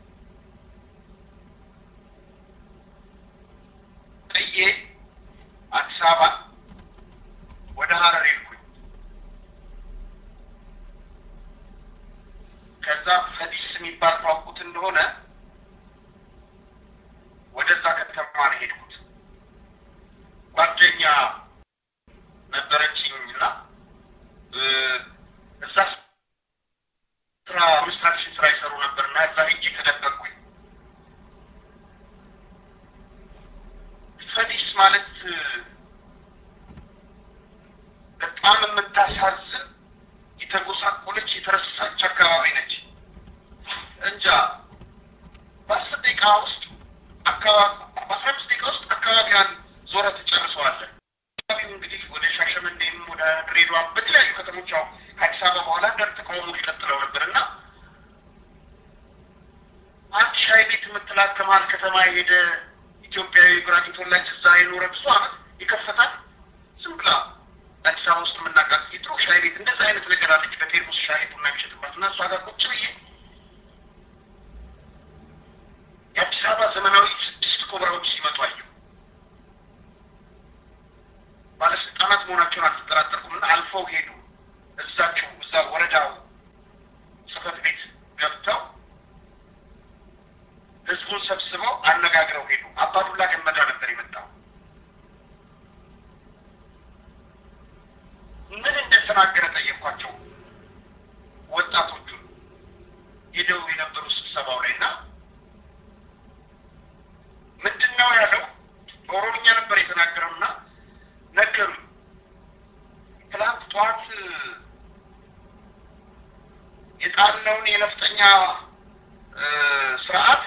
ብዬ አዲስ አበባ ወደ ሀረር ሄድኩኝ። ከዛ ፈዲስ የሚባል ታውቁት እንደሆነ ወደዛ ከተማ ነው ሄድኩት። ጓደኛ ነበረችኝ እና እዛ ስራ ኮንስትራክሽን ስራ ይሰሩ ነበር እና እዛ ሄጄ ተደበቅኩኝ። ፈዲስ ማለት በጣም የምታሳዝን የተጎሳቆለች የተረሳች አካባቢ ነች። እንጃ በአስር ደቂቃ ውስጥ አካባቢ በአስራ አምስት ደቂቃ ውስጥ አካባቢዋን ዞረ ትጨርሰዋለን። አካባቢው እንግዲህ ወደ ሻሸመኔም ወደ ድሬዳዋ በተለያዩ ከተሞች ያው ከአዲስ አበባ በኋላ አንዳንድ ተቃውሞች ቀጥለው ነበር እና አንድ ሻይ ቤት የምትላት ከመሀል ከተማ የሄደ ኢትዮጵያዊ ጉራጌ ተወላጅ እዛ የኖረ ብዙ አመት ይከፈታል። ዝም ብላ አዲስ አበባ ውስጥ የምናውቃት የድሮ ሻይ ቤት እንደዛ አይነት ነገር አለች። በቴርሙስ ሻይ ቡና የሚሸጥባት እና እሷ ጋር ቁጭ ብዬ የአዲስ አበባ ዘመናዊ ስድስት ኮብራዎች ሲመጡ አየሁ። ባለስልጣናት መሆናቸውን አልተጠራጠርኩም እና አልፈው ሄዱ። እዛቸው እዛ ወረዳው ጽህፈት ቤት ገብተው ህዝቡን ሰብስበው አነጋግረው ሄዱ። አባዱላ ገመዳ ነበር የመጣው። ምን እንደተናገረ ጠየኳቸው። ወጣቶቹን ሄደው የነበሩ ስብሰባው ላይ እና ምንድን ነው ያለው? በኦሮምኛ ነበር የተናገረው እና ነገሩኝ። ትላንት ጠዋት የጣልነውን የነፍጠኛ ስርዓት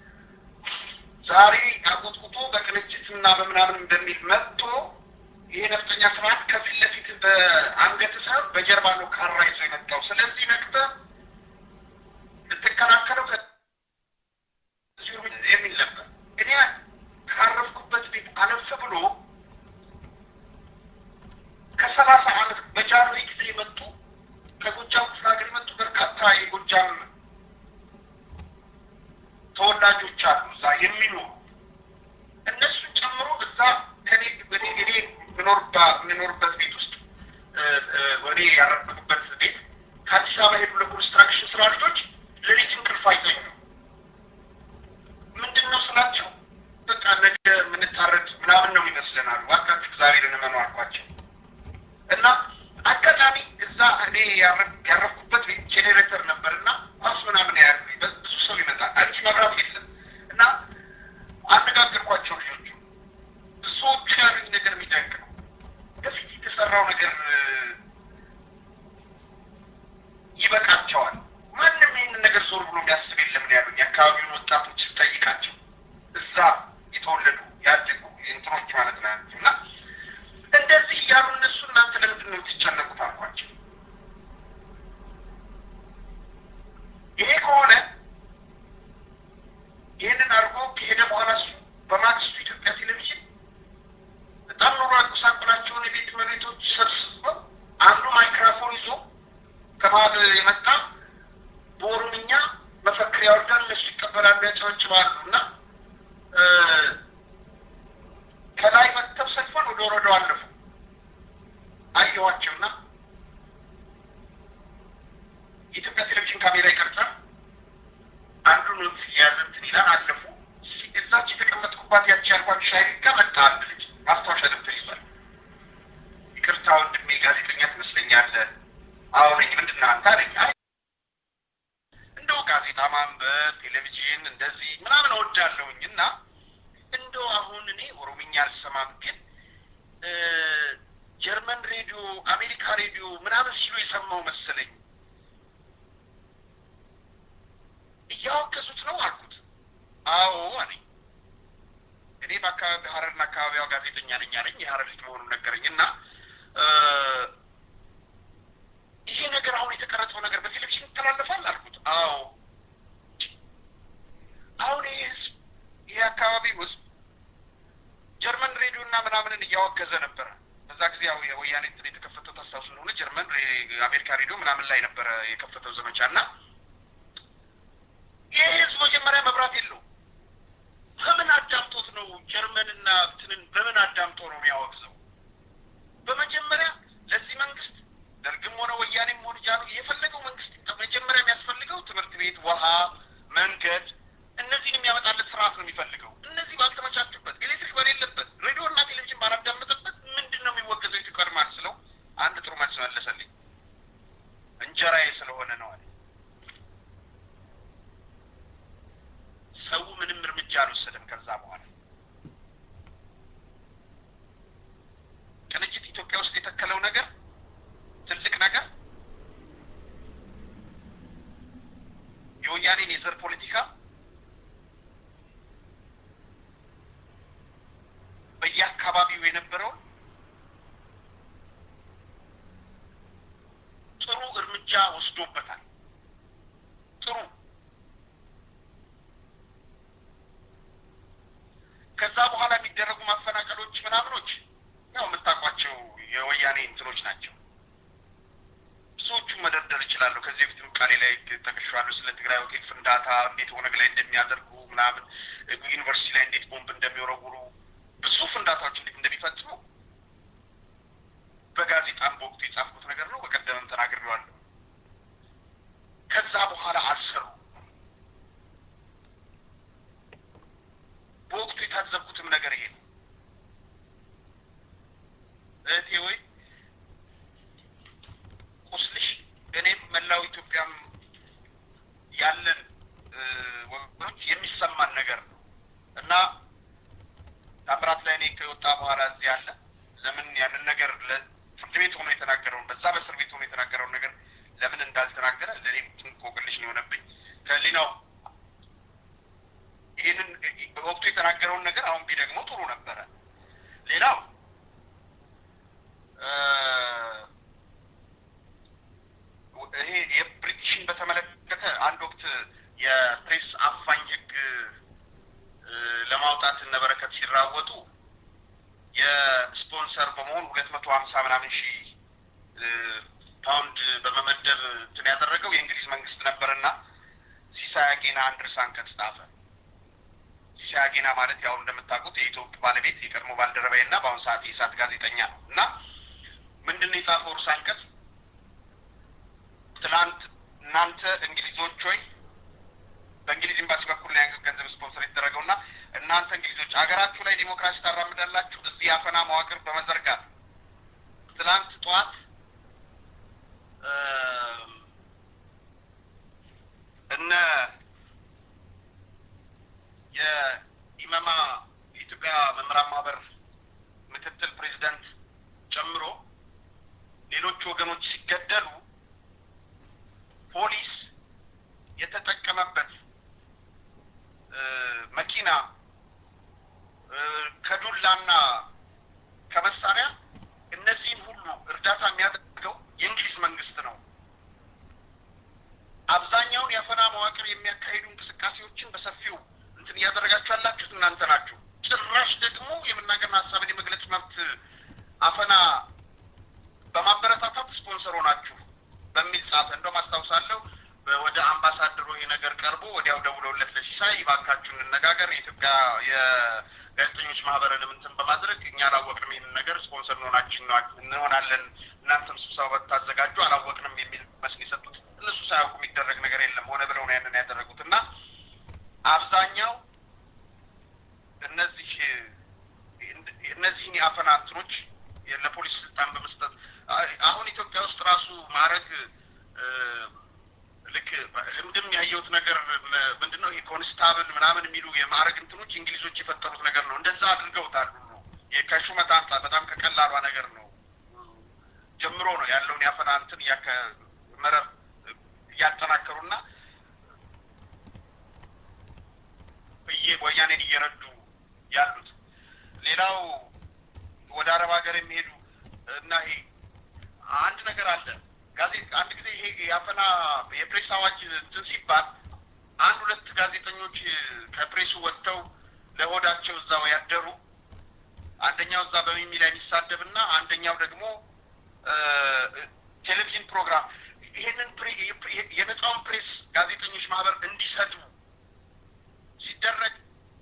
ዛሬ አቆጥቁጦ በቅንጅት እና በምናምን እንደሚል መጥቶ ይሄ ነፍጠኛ ስርዓት ከፊት ለፊት በአንገት ሳይሆን በጀርባ ነው ካራ ይዞ የመጣው። ስለዚህ ነቅተህ ልትከላከለው የሚል ነበር። እኔ ካረፍኩበት ቤት አለፍ ብሎ ከሰላሳ ዓመት በጃንሆይ ጊዜ የመጡ ከጎጃም ክፍለ ሀገር የመጡ በርካታ የጎጃም ተወላጆች አሉ እዛ የሚኖሩ እነሱን ጨምሮ እዛ ከኔ እኔ እኔ ምኖርባ የምኖርበት ቤት ውስጥ ወኔ ያረፍኩበት ቤት ከአዲስ አበባ ሄዱ ለኮንስትራክሽን ስራ ልጆች ሌሊት እንቅልፍ አይተኙ። ምንድን ነው ስላቸው በቃ ነገ የምንታረድ ምናምን ነው ይመስለናል። እባካችሁ ዛሬ ልንመኑ አልኳቸው እና አጋጣሚ እዛ እኔ ያረፍኩበት ቤት ጄኔሬተር ነበር እና ኳስ ምናምን ያሉ ብዙ ሰው ይመጣል። አዲስ መብራት የለም እና አነጋገርኳቸው ልጆቹ። ብዙዎቹ ያሉኝ ነገር የሚደንቅ ነው። በፊት የተሰራው ነገር ይበቃቸዋል። ማንም ይህንን ነገር ዞር ብሎ የሚያስብ የለም ነው ያሉኝ። የአካባቢውን ወጣቶች ስጠይቃቸው እዛ የተወለዱ ያደጉ እንትኖች ማለት ናቸው እና እንደዚህ እያሉ እነሱ እናንተ ለምንድን ነው የምትጨነቁት አልኳቸው። ይሄ ከሆነ ይህንን አድርጎ ከሄደ በኋላ እሱ በማግስቱ ኢትዮጵያ ቴሌቪዥን በጣም ኑሮ ያጎሳቆላቸውን የቤት መሬቶች ሰብስበው አንዱ ማይክራፎን ይዞ ከመሀል የመጣ በኦሮምኛ መፈክር ያወርዳል፣ እነሱ ይቀበላሉ፣ ያጨበጭባሉ እና ከላይ መጥተው ሰልፎን ወደ ወረዳው አለፉ። አየኋቸውና የኢትዮጵያ ቴሌቪዥን ካሜራ ይቀርጻል። አንዱ ኖት የያዘ እንትን ይላል። አለፉ። እዛች የተቀመጥኩባት ያቺ ያልኳት ሻይ ጋር መጣ አንድ ልጅ ማስታወሻ ደብተር ይዟል። ይቅርታ ወንድሜ ጋዜጠኛ ትመስለኛለህ። አዎ ነኝ። ምንድን ነህ አንተ አለኝ። አይ እንደው ጋዜጣ ማንበብ፣ ቴሌቪዥን እንደዚህ ምናምን እወዳለሁኝ እና እንደው አሁን እኔ ኦሮምኛ አልሰማም፣ ግን ጀርመን ሬዲዮ፣ አሜሪካ ሬዲዮ ምናምን ሲሉ የሰማው መሰለኝ። እያወገዙት ነው አልኩት። አዎ አለኝ። እኔ በአካባቢ ሀረርና አካባቢዋ ጋዜጠኛ ነኝ አለኝ። የሀረር ልጅ መሆኑን ነገረኝ እና ይሄ ነገር አሁን የተቀረጸው ነገር በቴሌቪዥን ይተላለፋል አልኩት። አዎ አሁን ይህ ህዝብ ይሄ አካባቢ ውስጥ ጀርመን ሬዲዮ እና ምናምንን እያወገዘ ነበረ። በዛ ጊዜ ያው የወያኔ እንትን የተከፈተው ታስታውሱ እንደሆነ ጀርመን አሜሪካ ሬዲዮ ምናምን ላይ ነበረ የከፈተው ዘመቻ እና ይህ ህዝብ መጀመሪያ መብራት የለው በምን አዳምጦት ነው ጀርመንና እንትንን በምን አልወሰደም። ከዛ በኋላ ቅንጅት ኢትዮጵያ ውስጥ የተከለው ነገር ትልቅ ነገር የወያኔን የዘር ፖለቲካ በየአካባቢው የነበረውን ጥሩ እርምጃ ወስዶበታል። ጥሩ ከዛ በኋላ የሚደረጉ ማፈናቀሎች ምናምኖች ያው የምታውቋቸው የወያኔ እንትኖች ናቸው። ብዙዎቹን መደርደር እችላለሁ። ከዚህ በፊትም ቃሌ ላይ ጠቅሼዋለሁ። ስለ ትግራይ ሆቴል ፍንዳታ እንዴት ኦነግ ላይ እንደሚያደርጉ ምናምን፣ ዩኒቨርሲቲ ላይ እንዴት ቦምብ እንደሚወረውሩ፣ ብዙ ፍንዳታዎች እንዴት እንደሚፈጽሙ በጋዜጣም በወቅቱ የጻፍኩት ነገር ነው። በቀደምም ተናግሬዋለሁ። ከዛ በኋላ አልሰሩ። በወቅቱ የታዘብኩትም ነገር ይሄ ነው። እህቴ ወይ ቁስልሽ እኔም መላው ኢትዮጵያም ያለን ወገኖች የሚሰማን ነገር ነው እና ታምራት ላይ እኔ ከወጣ በኋላ እዚህ ያለ ለምን ያንን ነገር ፍርድ ቤት ሆኖ የተናገረውን በዛ በእስር ቤት ሆኖ የተናገረውን ነገር ለምን እንዳልተናገረ ለእኔም እንቆቅልሽ ነው የሆነብኝ። ከህሊናው ይህንን በወቅቱ የተናገረውን ነገር አሁን ቢደግሞ ጥሩ ነበረ። ሌላው ይሄ የብሪቲሽን በተመለከተ አንድ ወቅት የፕሬስ አፋኝ ህግ ለማውጣት እነ በረከት ሲራወጡ የስፖንሰር በመሆን ሁለት መቶ ሀምሳ ምናምን ሺህ ፓውንድ በመመደብ እንትን ያደረገው የእንግሊዝ መንግስት ነበርና ሲሳይ አጌና አንድ ርዕሰ አንቀጽ ጻፈ። ሲሳይ አጌና ማለት ያው እንደምታውቁት የኢትዮጵያ ባለቤት የቀድሞ ባልደረባዬ እና በአሁኑ ሰዓት የኢሳት ጋዜጠኛ ነው እና ምንድን ነው የጻፈው ርዕሰ አንቀጽ ትናንት እናንተ እንግሊዞች ሆይ በእንግሊዝ ኤምባሲ በኩል ላይ ገንዘብ ስፖንሰር የተደረገው እና እናንተ እንግሊዞች ሀገራችሁ ላይ ዲሞክራሲ ታራምዳላችሁ እዚህ የአፈና መዋቅር በመዘርጋት ትናንት ጠዋት እነ የኢመማ የኢትዮጵያ መምህራን ማህበር ምክትል ፕሬዚዳንት ጨምሮ ሌሎች ወገኖች ሲገደሉ ፖሊስ የተጠቀመበት መኪና ከዱላና ከመሳሪያ እነዚህን ሁሉ እርዳታ የሚያደርገው የእንግሊዝ መንግስት ነው። አብዛኛውን የአፈና መዋቅር የሚያካሂዱ እንቅስቃሴዎችን በሰፊው እንትን እያደረጋችሁ ያላችሁት እናንተ ናችሁ። ጭራሽ ደግሞ የመናገርና ሀሳብን የመግለጽ መብት አፈና በማበረታታት ስፖንሰር ሆናችሁ በሚል ጻፈ። እንደውም አስታውሳለሁ ወደ አምባሳደሩ ይሄ ነገር ቀርቦ ወዲያው ደውለውለት ለሲሳይ እባካችሁ እንነጋገር፣ የኢትዮጵያ የጋዜጠኞች ማህበርንም እንትን በማድረግ እኛ አላወቅንም ይህንን ነገር ስፖንሰር እንሆናችን እንሆናለን፣ እናንተም ስብሰባ ብታዘጋጁ አላወቅንም የሚል መስል የሰጡት እነሱ ሳያውቁ የሚደረግ ነገር የለም። ሆነ ብለው ነው ያንን ያደረጉት እና አብዛኛው እነዚህ እነዚህን የአፈና እንትኖች ለፖሊስ ስልጣን በመስጠት አሁን ኢትዮጵያ ውስጥ ራሱ ማዕረግ ልክ ህምድም ያየሁት ነገር ምንድን ነው? ይሄ ኮንስታብል ምናምን የሚሉ የማዕረግ እንትኖች እንግሊዞች የፈጠሩት ነገር ነው። እንደዛ አድርገውታል ሁሉ ከሹመት አንጻር በጣም ከቀላሏ ነገር ነው ጀምሮ ነው ያለውን ያፈና እንትን መረብ እያጠናከሩና ወያኔን እየረዱ ያሉት። ሌላው ወደ አረብ ሀገር የሚሄዱ እና ይሄ አንድ ነገር አለ ጋዜጣ አንድ ጊዜ ይሄ የአፈና የፕሬስ አዋጅ እንትን ሲባል አንድ ሁለት ጋዜጠኞች ከፕሬሱ ወጥተው ለሆዳቸው እዛው ያደሩ አንደኛው እዛ በሚሚ ላይ የሚሳደብ እና አንደኛው ደግሞ ቴሌቪዥን ፕሮግራም ይሄንን የነጻውን ፕሬስ ጋዜጠኞች ማህበር እንዲሰጡ ሲደረግ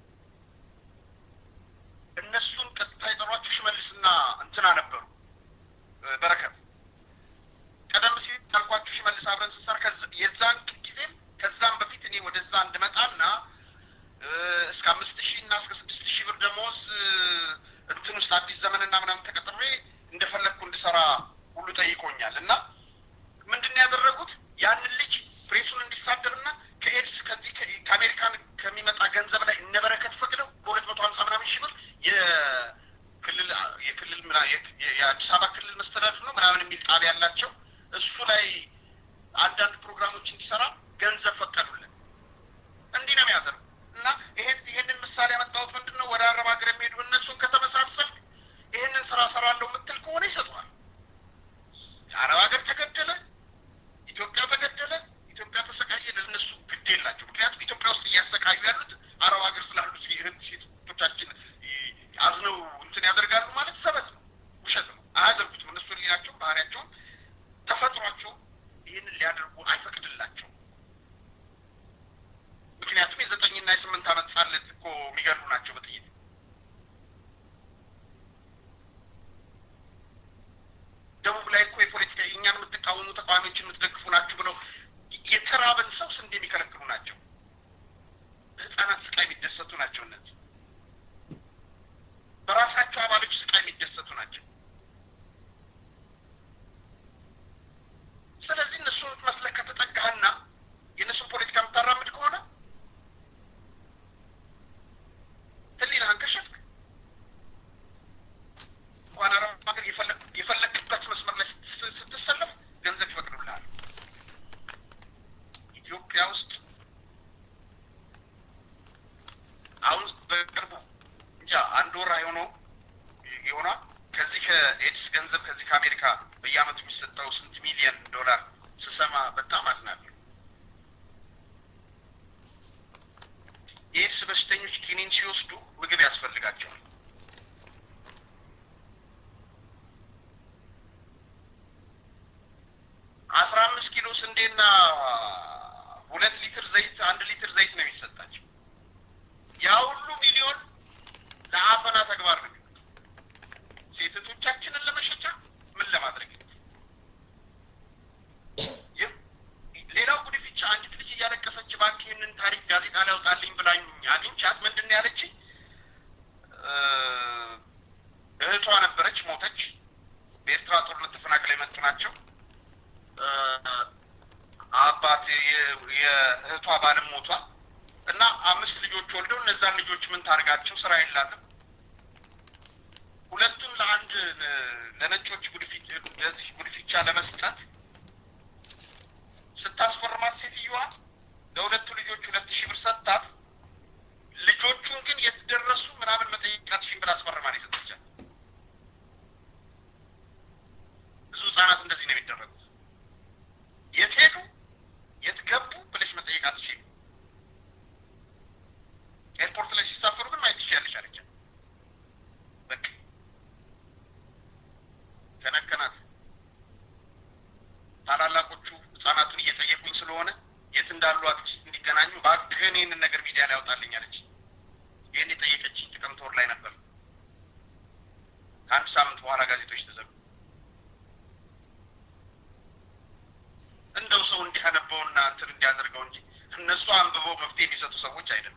እነሱን ቀጥታ የጠሯቸው ሽመልስና እንትና ነበሩ በረከት ቀደም ሲል ካልኳችሁ ሽመልስ አብረን ስንሰራ የዛን ጊዜም ከዛም በፊት እኔ ወደዛ እንድመጣና እስከ አምስት ሺህ እና እስከ ስድስት ሺህ ብር ደሞዝ እንትን ውስጥ አዲስ ዘመንና ምናምን ተቀጥሬ እንደፈለግኩ እንድሰራ ሁሉ ጠይቆኛል። እና ምንድን ነው ያደረጉት? ያንን ልጅ ፕሬሱን እንዲሳደብና ከኤድስ ከዚህ ከአሜሪካን ከሚመጣ ገንዘብ ላይ እነ በረከት ፈቅደው የአዲስ አበባ ክልል መስተዳድር ነው ምናምን የሚል ጣቢያ ያላቸው እሱ ላይ አንዳንድ ፕሮግራሞች እንዲሰራ ገንዘብ ፈቀዱልን። እንዲህ ነው የሚያደርጉ እና ይሄን ይሄንን ምሳሌ ያመጣሁት ምንድን ነው ወደ አረብ ሀገር የሚሄዱ እነሱን ከተመሳሰልክ ይሄንን ስራ ሰራለሁ የምትል ከሆነ ይሰጠዋል። የአረብ ሀገር ተገደለ፣ ኢትዮጵያ ተገደለ፣ ኢትዮጵያ ተሰቃየ፣ ለእነሱ ግድ የላቸው። ምክንያቱም ኢትዮጵያ ውስጥ እያሰቃዩ ያሉት አረብ ሀገር ስላሉ ሴቶቻችን አዝነው እንትን ያደርጋሉ ማለት ሰበት ነው፣ ውሸት ነው። አያደርጉትም። እነሱ ሊናቸው ባህሪያቸውን ተፈጥሯቸው ይህንን ሊያደርጉ አይፈቅድላቸው። ምክንያቱም የዘጠኝና የስምንት ዓመት ሳለት እኮ የሚገሉ ናቸው በጥይት ደቡብ ላይ እኮ የፖለቲካ እኛን የምትቃወሙ ተቃዋሚዎችን የምትደግፉ ናችሁ ብለው የተራበን ሰው ስንዴ የሚከለክሉ ናቸው። በህፃናት ስቃይ የሚደሰቱ ናቸው። እነዚህ በራሳቸው አባሎች ስቃይ የሚደሰቱ ናቸው። ስለዚህ እነሱን መስለህ ከተጠጋህና የእነሱን ፖለቲካ የምታራምድ ከሆነ ህሊናህን ከሸፍክ እንኳን አረብ ሀገር የፈለግበት መስመር ላይ ስትሰለፍ ገንዘብ ይፈቅዱልሃል። ኢትዮጵያ ውስጥ አሁን በቅርቡ እንጃ አንድ ወር አይሆነው የሆና ከዚህ ከኤድስ ገንዘብ ከዚህ ከአሜሪካ በየአመቱ የሚሰጠው ስንት ሚሊዮን ዶላር ስሰማ በጣም አዝናለሁ። የኤድስ በሽተኞች ኪኒን ሲወስዱ ምግብ ያስፈልጋቸዋል። አስራ አምስት ኪሎ ስንዴና ሁለት ሊትር ዘይት አንድ ሊትር ዘይት ነው የሚሰጣቸው። ያ ሁሉ ሚሊዮን ለአፈና ተግባር ነው ሴቶቻችንን ለመሸጫ ምን ለማድረግ ሌላው ጉድፍቻ አንዲት ልጅ እያለቀሰች እባክህ ይህንን ታሪክ ጋዜጣ ላይ አውጣልኝ ብላኝ አግኝቻት ምንድን ነው ያለችኝ? እህቷ ነበረች፣ ሞተች። በኤርትራ ጦርነት ተፈናቅለው የመጡ ናቸው። አባት የእህቷ ባልም ሞቷል እና አምስት ልጆች ወልደው እነዛን ልጆች ምን ታርጋቸው? ስራ የላትም። ሁለቱን ለአንድ ለነጮች ጉድፊት ለዚህ ጉድፊቻ ለመስጠት ስታስፈርማት ሴትዮዋ ለሁለቱ ልጆች ሁለት ሺህ ብር ሰጥታት ልጆቹን ግን የት ደረሱ ምናምን መጠየቃት ሺህ ብር አስፈርማ ነው የሰጠቻት። ብዙ ህጻናት እንደዚህ ነው የሚደረጉት። የት ሄዱ የት ገቡ ብለሽ መጠየቃት ሺህ ኤርፖርት ላይ ሲሳፈሩ ግን ማየት ትችያለሽ አለቻት። በቃ ከነከናት። ታላላቆቹ ህጻናቱን እየጠየቁኝ ስለሆነ የት እንዳሉ አትሊስት እንዲገናኙ እባክህን ይህንን ነገር ሚዲያ ላይ ያውጣልኝ አለች። ይህን የጠየቀችኝ ጥቅምት ወር ላይ ነበር። ከአንድ ሳምንት በኋላ ጋዜጦች ተዘጉ። እንደው ሰው እንዲያነበውና እንትን እንዲያደርገው እንጂ እነሱ አንብበው መፍትሄ የሚሰጡ ሰዎች አይደለም።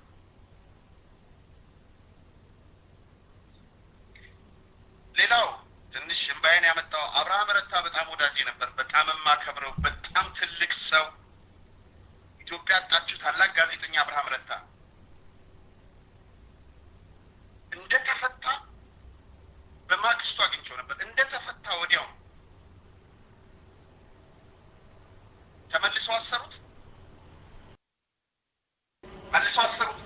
ሌላው ትንሽ እምባዬን ያመጣው አብርሃም ረታ በጣም ወዳጅ ነበር። በጣም የማከብረው በጣም ትልቅ ሰው ኢትዮጵያ ያጣችው ታላቅ ጋዜጠኛ አብርሃም ረታ እንደ ተፈታ በማግስቱ አግኝቼው ነበር። እንደ ተፈታ ወዲያው ተመልሰው አሰሩት፣ መልሰው አሰሩት።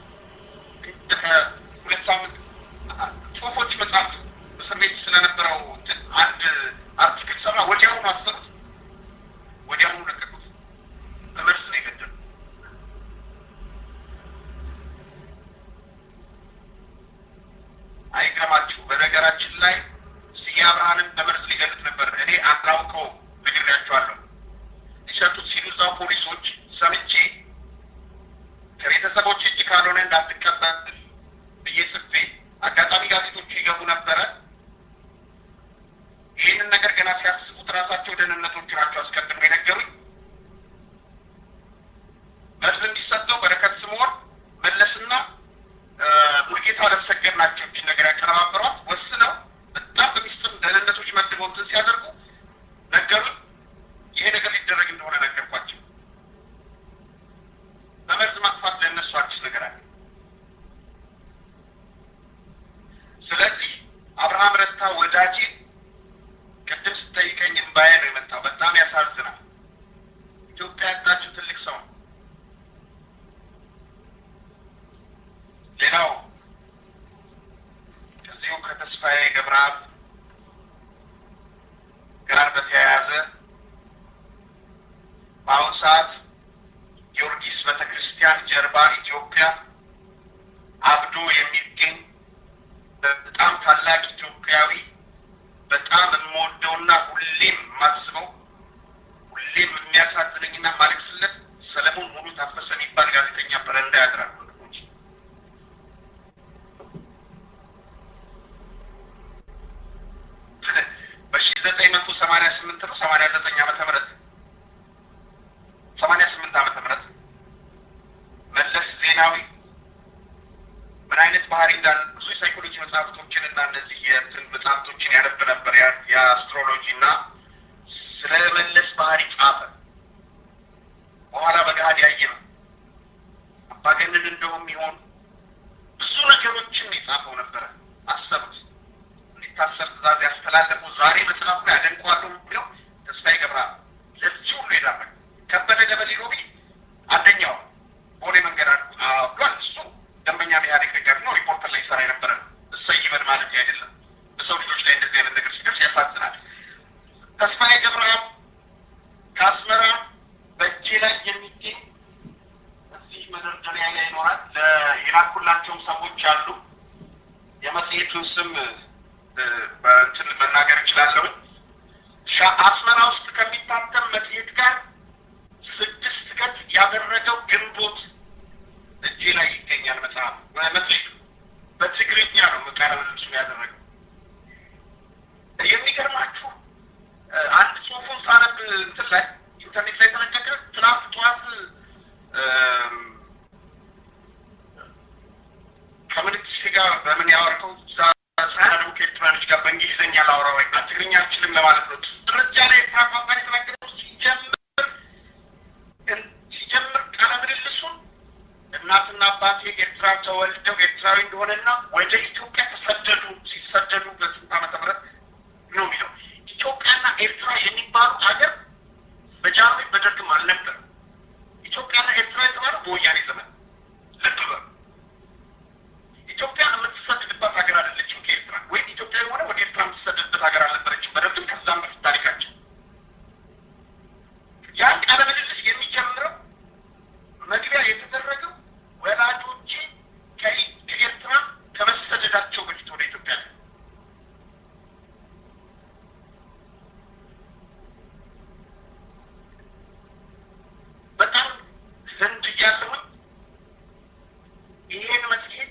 ሁለት ሳምንት ጽሁፎች መጽሐፍ እስር ቤት ስለነበረው አንድ አርቲክል ሰራ። ወዲያውኑ አሰሩት፣ ወዲያውኑ ለቀቁት። በመርዝ ነው የገደሉ። አይገርማችሁ። በነገራችን ላይ ስዬ አብርሃንን በመርዝ ሊገሉት ነበር። እኔ አላውቀው ነግሬያቸዋለሁ። ሊሰጡት ሲሉ እዛው ፖሊሶች ሰምቼ ከቤተሰቦች እጅ ካልሆነ እንዳትቀበል ብዬ ጽፌ አጋጣሚ ጋዜጦቹ ይገቡ ነበረ። ይህንን ነገር ገና ሲያስቡት ራሳቸው ደህንነቶቹ ናቸው አስቀድሞ የነገሩኝ። መርዝ እንዲሰጠው በረከት ስምዖን መለስና ሙልጌታ ለመሰገድ ናቸው እችን ነገር ያቀነባበሯት። ወስነው በጣም በሚስጥር ደህንነቶች መድበው እንትን ሲያደርጉ ነገሩኝ። ይሄ ነገር ሊደረግ እንደሆነ ነገርኳቸው። በመርዝ ማጥፋት ለእነሱ አዲስ ነገር አለ። ስለዚህ አብርሃም ረታ ወዳጄ ከዚሁ ከተስፋዬ ገብረአብ ጋር በተያያዘ በአሁኑ ሰዓት ጊዮርጊስ ቤተ ክርስቲያን ጀርባ ኢትዮጵያ አብዶ የሚገኝ በጣም ታላቅ ኢትዮጵያዊ በጣም የምወደውና ሁሌም የማስበው ሁሌም የሚያሳዝነኝና ማለቅስለት ሰለሞን ሙሉ ታፈሰ የሚባል ጋዜጠኛ በረንዳ ያድራል። ወንድሞች በሺ ዘጠኝ መቶ ሰማኒያ ስምንት ነው ሰማኒያ ዘጠኝ ዓመተ ምህረት ሰማኒያ ስምንት ዓመተ ምህረት መለስ ዜናዊ ምን አይነት ባህሪ እንዳለ ብዙ የሳይኮሎጂ መጽሐፍቶችን እና እነዚህ የእንትን መጽሐፍቶችን ያነብ ነበር የአስትሮሎጂ እና ስለ መለስ ባህሪ ጻፈ። በኋላ በገሃድ ያየ ነው። አምባገነን እንደውም ይሆን ብዙ ነገሮችን የጻፈው ነበረ። አሰቡት እንዲታሰር ትእዛዝ ያስተላለፉ ዛሬ መጽሐፉ ላይ አደንቀዋለሁ የሚለው ተስፋዬ ገብረአብ ለዚህ ሁሉ የዳረገ ከበደ ገበሌ ሮቢ አንደኛው ቦሌ መንገድ ብሏል። እሱ ደንበኛ ኢህአዴግ ደጋፊ ነው። ሪፖርተር ላይ ይሰራ የነበረ ነው። እሰይ ይበል ማለት አይደለም። በሰው ልጆች ላይ እንደዚህ አይነት ነገር ሲደርስ ያሳዝናል። ተስፋዬ ገብረአብ ከአስመራ በእጄ ላይ የሚገኝ እዚህ መደርደሪያ ላይ ይኖራል። የላኩላቸውም ሰዎች አሉ። የመጽሔቱን ስም በእንትን መናገር እችላለሁ። አስመራ ውስጥ ከሚታተም መጽሔት ጋር ስድስት ገጽ ያደረገው ግንቦት እጄ ላይ ይገኛል። መጽሐፍ መጽሔቱ በትግርኛ ነው ቃለ ምልልሱን ያደረገው። የሚገርማችሁ አንድ ጽሁፉን ሳነብ እንትን ላይ ኢንተርኔት ላይ ተለቀቀ። ትናንት ጠዋት ከምንትሽ ጋር በምን ያወርከው ሳያደቡ ከኤርትራኖች ጋር በእንግሊዝኛ ላውራ ወይ ትግርኛ አልችልም ለማለት ነው። ደረጃ ላይ የተራቋቋ የተናገረው ሲጀምር ሲጀምር ቃለ ምልልሱን እናትና አባቴ ኤርትራ ተወልደው ኤርትራዊ እንደሆነና ወደ ኢትዮጵያ ተሰደዱ ሲሰደዱ በስንት ዓመተ ምህረት ነው የሚለው ኢትዮጵያና ኤርትራ የሚባሉ ሀገር በጃንሆይ በደርግም አልነበረም። ኢትዮጵያና ኤርትራ የተባለው በወያኔ ዘመን ልብ በሉ። ኢትዮጵያ የምትሰደድባት ሀገር አይደለችም ከኤርትራ ወይም ኢትዮጵያ የሆነ ወደ ኤርትራ የምትሰደድበት ሀገር አልነበረችም። በደርግም ከዛም በፊት ታሪካቸው ያን ቃለ ምልልስ የሚጀምረው መግቢያ የተደረገው ወላጆቼ ከኤርትራ ከመሰደዳቸው በፊት ወደ ኢትዮጵያ ነው። በጣም ህንድ እያለሁኝ ይሄን መጽሔት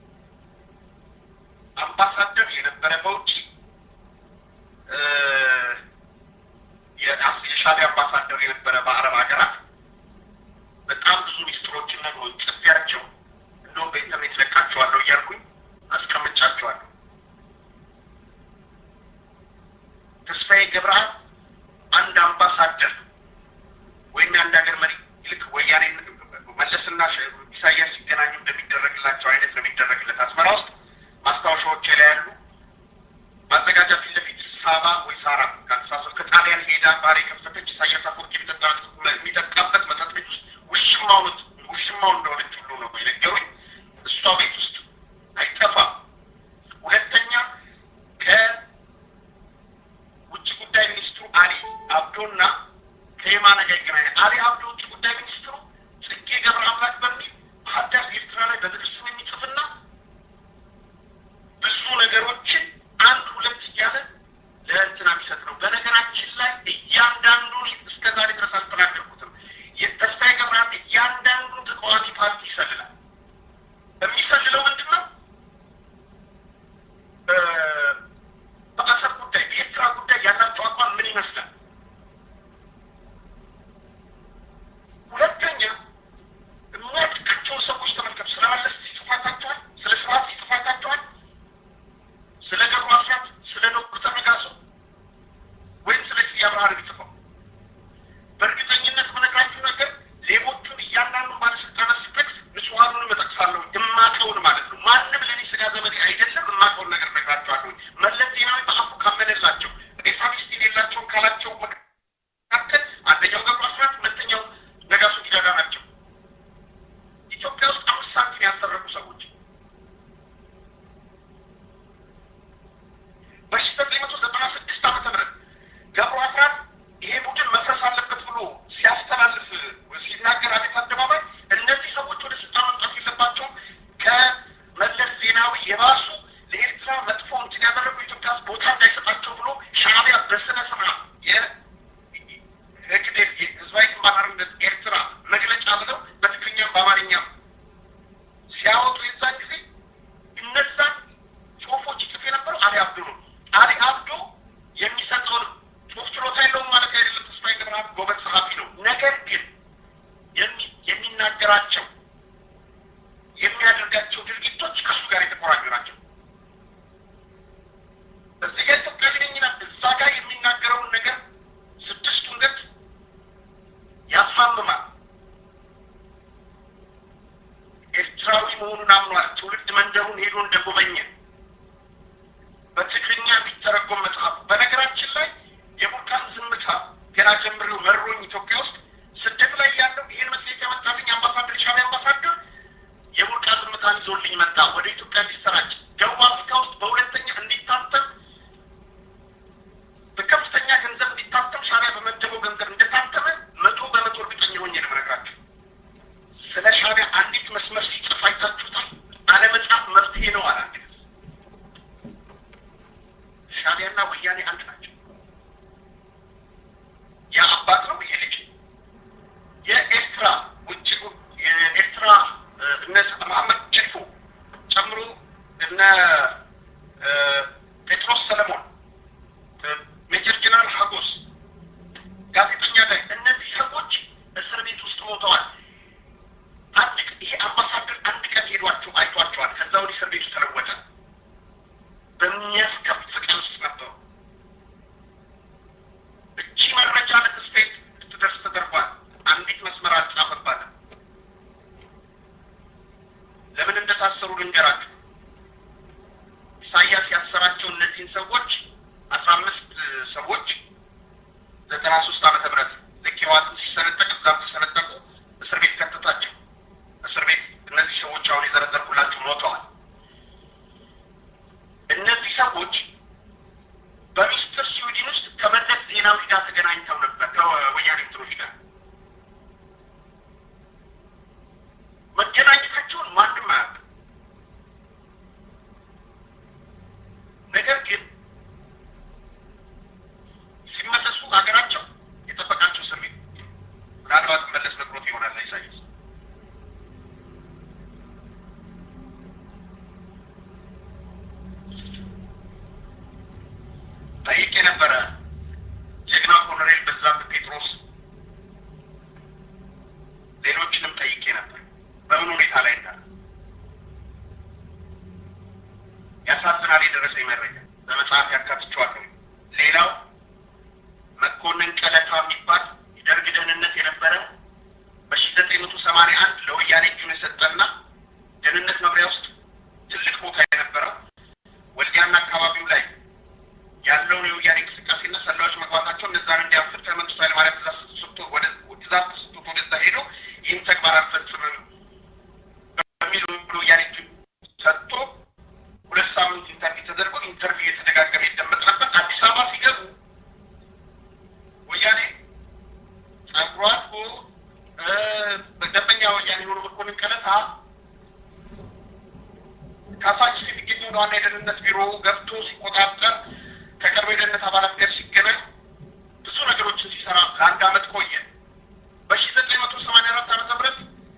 አምባሳደር የነበረ በውጭ የሻዕቢያ አምባሳደር የነበረ በአረብ ሀገራት በጣም ብዙ ሚስጥሮችን ነግሮኝ ጽፌያቸው እንደውም በኢንተርኔት ለቃቸዋለሁ እያልኩኝ አስቀምጫቸዋለሁ። ተስፋዬ ገብረአብ አንድ አምባሳደር ወይም የአንድ ሀገር መሪ ልክ ወያኔ መለስና ኢሳያስ ሲገናኙ እንደሚደረግላቸው አይነት ነው የሚደረግለት። አስመራ ውስጥ ማስታወሻዎች ላይ ያሉ ማዘጋጃ ፊት ለፊት ሳባ ወይ ሳራ ከአስተሳሰብ ከጣሊያን ሄዳ ባር የከፈተች ኢሳያስ አፈወርቂ የሚጠጣበት መጠጥ ቤት ውስጥ ውሽማው ውሽማው እንደሆነች ሁሉ ነው የነገሩኝ። እሷ ቤት ውስጥ አይጠፋም። ሁለተኛ ከውጭ ጉዳይ ሚኒስትሩ የባሱ ለኤርትራ መጥፎ እንትን ያደረጉ ኢትዮጵያ ውስጥ ቦታ እንዳይሰጣቸው ብሎ ሻዕቢያ በስነ ስርዓት የህግዴር ህዝባዊ ግንባር ሓርነት ኤርትራ መግለጫ ብለው በትግርኛም በአማርኛም ሲያወጡ የዛን ጊዜ እነዛን ጽሁፎች ይጽፍ የነበረው አሊ አብዶ ነው። አሊ አብዶ የሚሰጠውን ጽሁፍ ችሎታ የለውም ማለት አይደለም። ተስፋዬ ገብረአብ ጎበዝ ጸሐፊ ነው። ነገር ግን የሚ- የሚናገራቸው የሚያደርጋቸው ድርጊቶች ከእሱ ጋር የተቆራኙ ናቸው። እዚህ ጋር ኢትዮጵያ ግንኙነት እዛ ጋር የሚናገረውን ነገር ስድስቱን ገጽ ያሳምማል። ኤርትራዊ መሆኑን አምኗል። ትውልድ መንደሩን ሄዶ እንደጎበኘ በትግርኛ የሚተረጎም መጽሐፍ። በነገራችን ላይ የቡርቃን ዝምታ ገና ጀምሬው መሮኝ ኢትዮጵያ ውስጥ ስደት ላይ ያለው ይህን መጽሔት ያመጣልኝ አምባሳደር ሻዕቢያ አምባሳደር የቡርቃ ዝምታን ይዞልኝ መጣ። ወደ ኢትዮጵያ እንዲሰራጭ ደቡብ አፍሪካ ውስጥ በሁለተኛ እንዲታተም በከፍተኛ ገንዘብ እንዲታተም ሻዕቢያ በመደበው ገንዘብ እንደታተመ መቶ በመቶ እርግጠኛ ሆኜ ነው የምነግራቸው። ስለ ሻዕቢያ አንዲት መስመር ሲጽፍ አይታችሁታል? አለመጻፍ መፍትሄ ነው አለ አንድ ጊዜ። ሻዕቢያና ወያኔ አንድ ናቸው። ያ አባት ነው፣ ይሄ ልጅ። የኤርትራ ውጭ የኤርትራ እ፣ እነ መሐመድ ችልፎ ጨምሮ እነ እ፣ ጴጥሮስ ሰለሞን እ፣ ሜጀር ጀነራል ሀጎስ ጋዜጠኛ ላይ እነዚህ ሰዎች እስር ቤት ውስጥ ሞተዋል። አንድ ቀን ይሄ አምባሳደር አንድ ቀን ሄዷቸው አይቷቸዋል። ከዛ ወዲህ እስር ቤቱ ተለወጠ። በሚያስከፍ ቀን ውስጥ ነበሩ። እቺ መረጃ ለተስፋዬ ስትደርስ ተደርጓል። አንዲት መስመር አልጻፈባትም። ለምን እንደታሰሩ ልንገራችሁ። ኢሳያስ ያሰራቸው እነዚህን ሰዎች አስራ አምስት ሰዎች ዘጠና ሶስት ዓመተ ምህረት ልክ ህወሓትም ሲሰነጠቅ እዛም ተሰነጠቁ። እስር ቤት ከተታቸው። እስር ቤት እነዚህ ሰዎች አሁን የዘረዘርኩላችሁ ሞተዋል። እነዚህ ሰዎች በሚስጥር ስዊድን ውስጥ ከመለስ ዜናዊ ጋር ተገናኝተው ነበር ከወያኔ እንትኖች ጋር መገናኘታቸውን ማንም አያውቅም። ነገር ግን ሲመለሱ ሀገራቸው የጠበቃቸው እስር ቤት ምናልባት መለስ ነግሮት ይሆናል ኢሳያስ ጠይቄ ነበረ። ጀግና ኮሎኔል በዛብህ ጴጥሮስ ሌሎችንም ጠይቄ ነበር በምን ሁኔታ ላይ እንዳለ። ያሳዝናል። የደረሰኝ መረጃ በመጽሐፍ ያካትቸዋለሁ። ሌላው መኮንን ቀለታ የሚባል የደርግ ደህንነት የነበረ በሺ ዘጠኝ መቶ ሰማንያ አንድ ለወያኔ እጁን የሰጠና ደህንነት መምሪያ ውስጥ ትልቅ ቦታ የነበረው ወልዲያና አካባቢው ላይ ያለውን የወያኔ እንቅስቃሴና ሰላዮች መግባታቸው እነዛን እንዲያፍር ከመንግስቱ ኃይለማርያም ትእዛዝ ተሰጥቶ ወደ ትእዛዝ ተሰጥቶት ወደዛ ሄዶ ይህን ተግባር አልፈጽምም በሚል ብሎ ወያኔ እጁን ሰጥቶ ሁለት ሳምንት ኢንተርቪው ተደርጎ ኢንተርቪው እየተደጋገመ ይደመጥ ነበር። አዲስ አበባ ሲገቡ ወያኔ ጸጉሩ አድጎ እ፣ በደንበኛ ወያኔ የሆኑ መኮንን ቀለታ ካሳንቺስ የሚገኘው ዋና የደህንነት ቢሮ ገብቶ ሲቆጣጠር ከቅርብ የደህንነት አባላት ጋር ሲገናኝ ብዙ ነገሮችን ሲሰራ ለአንድ አመት ቆየ። በሺ ዘጠኝ መቶ ሰማንያ አራት ዓመተ ምህረት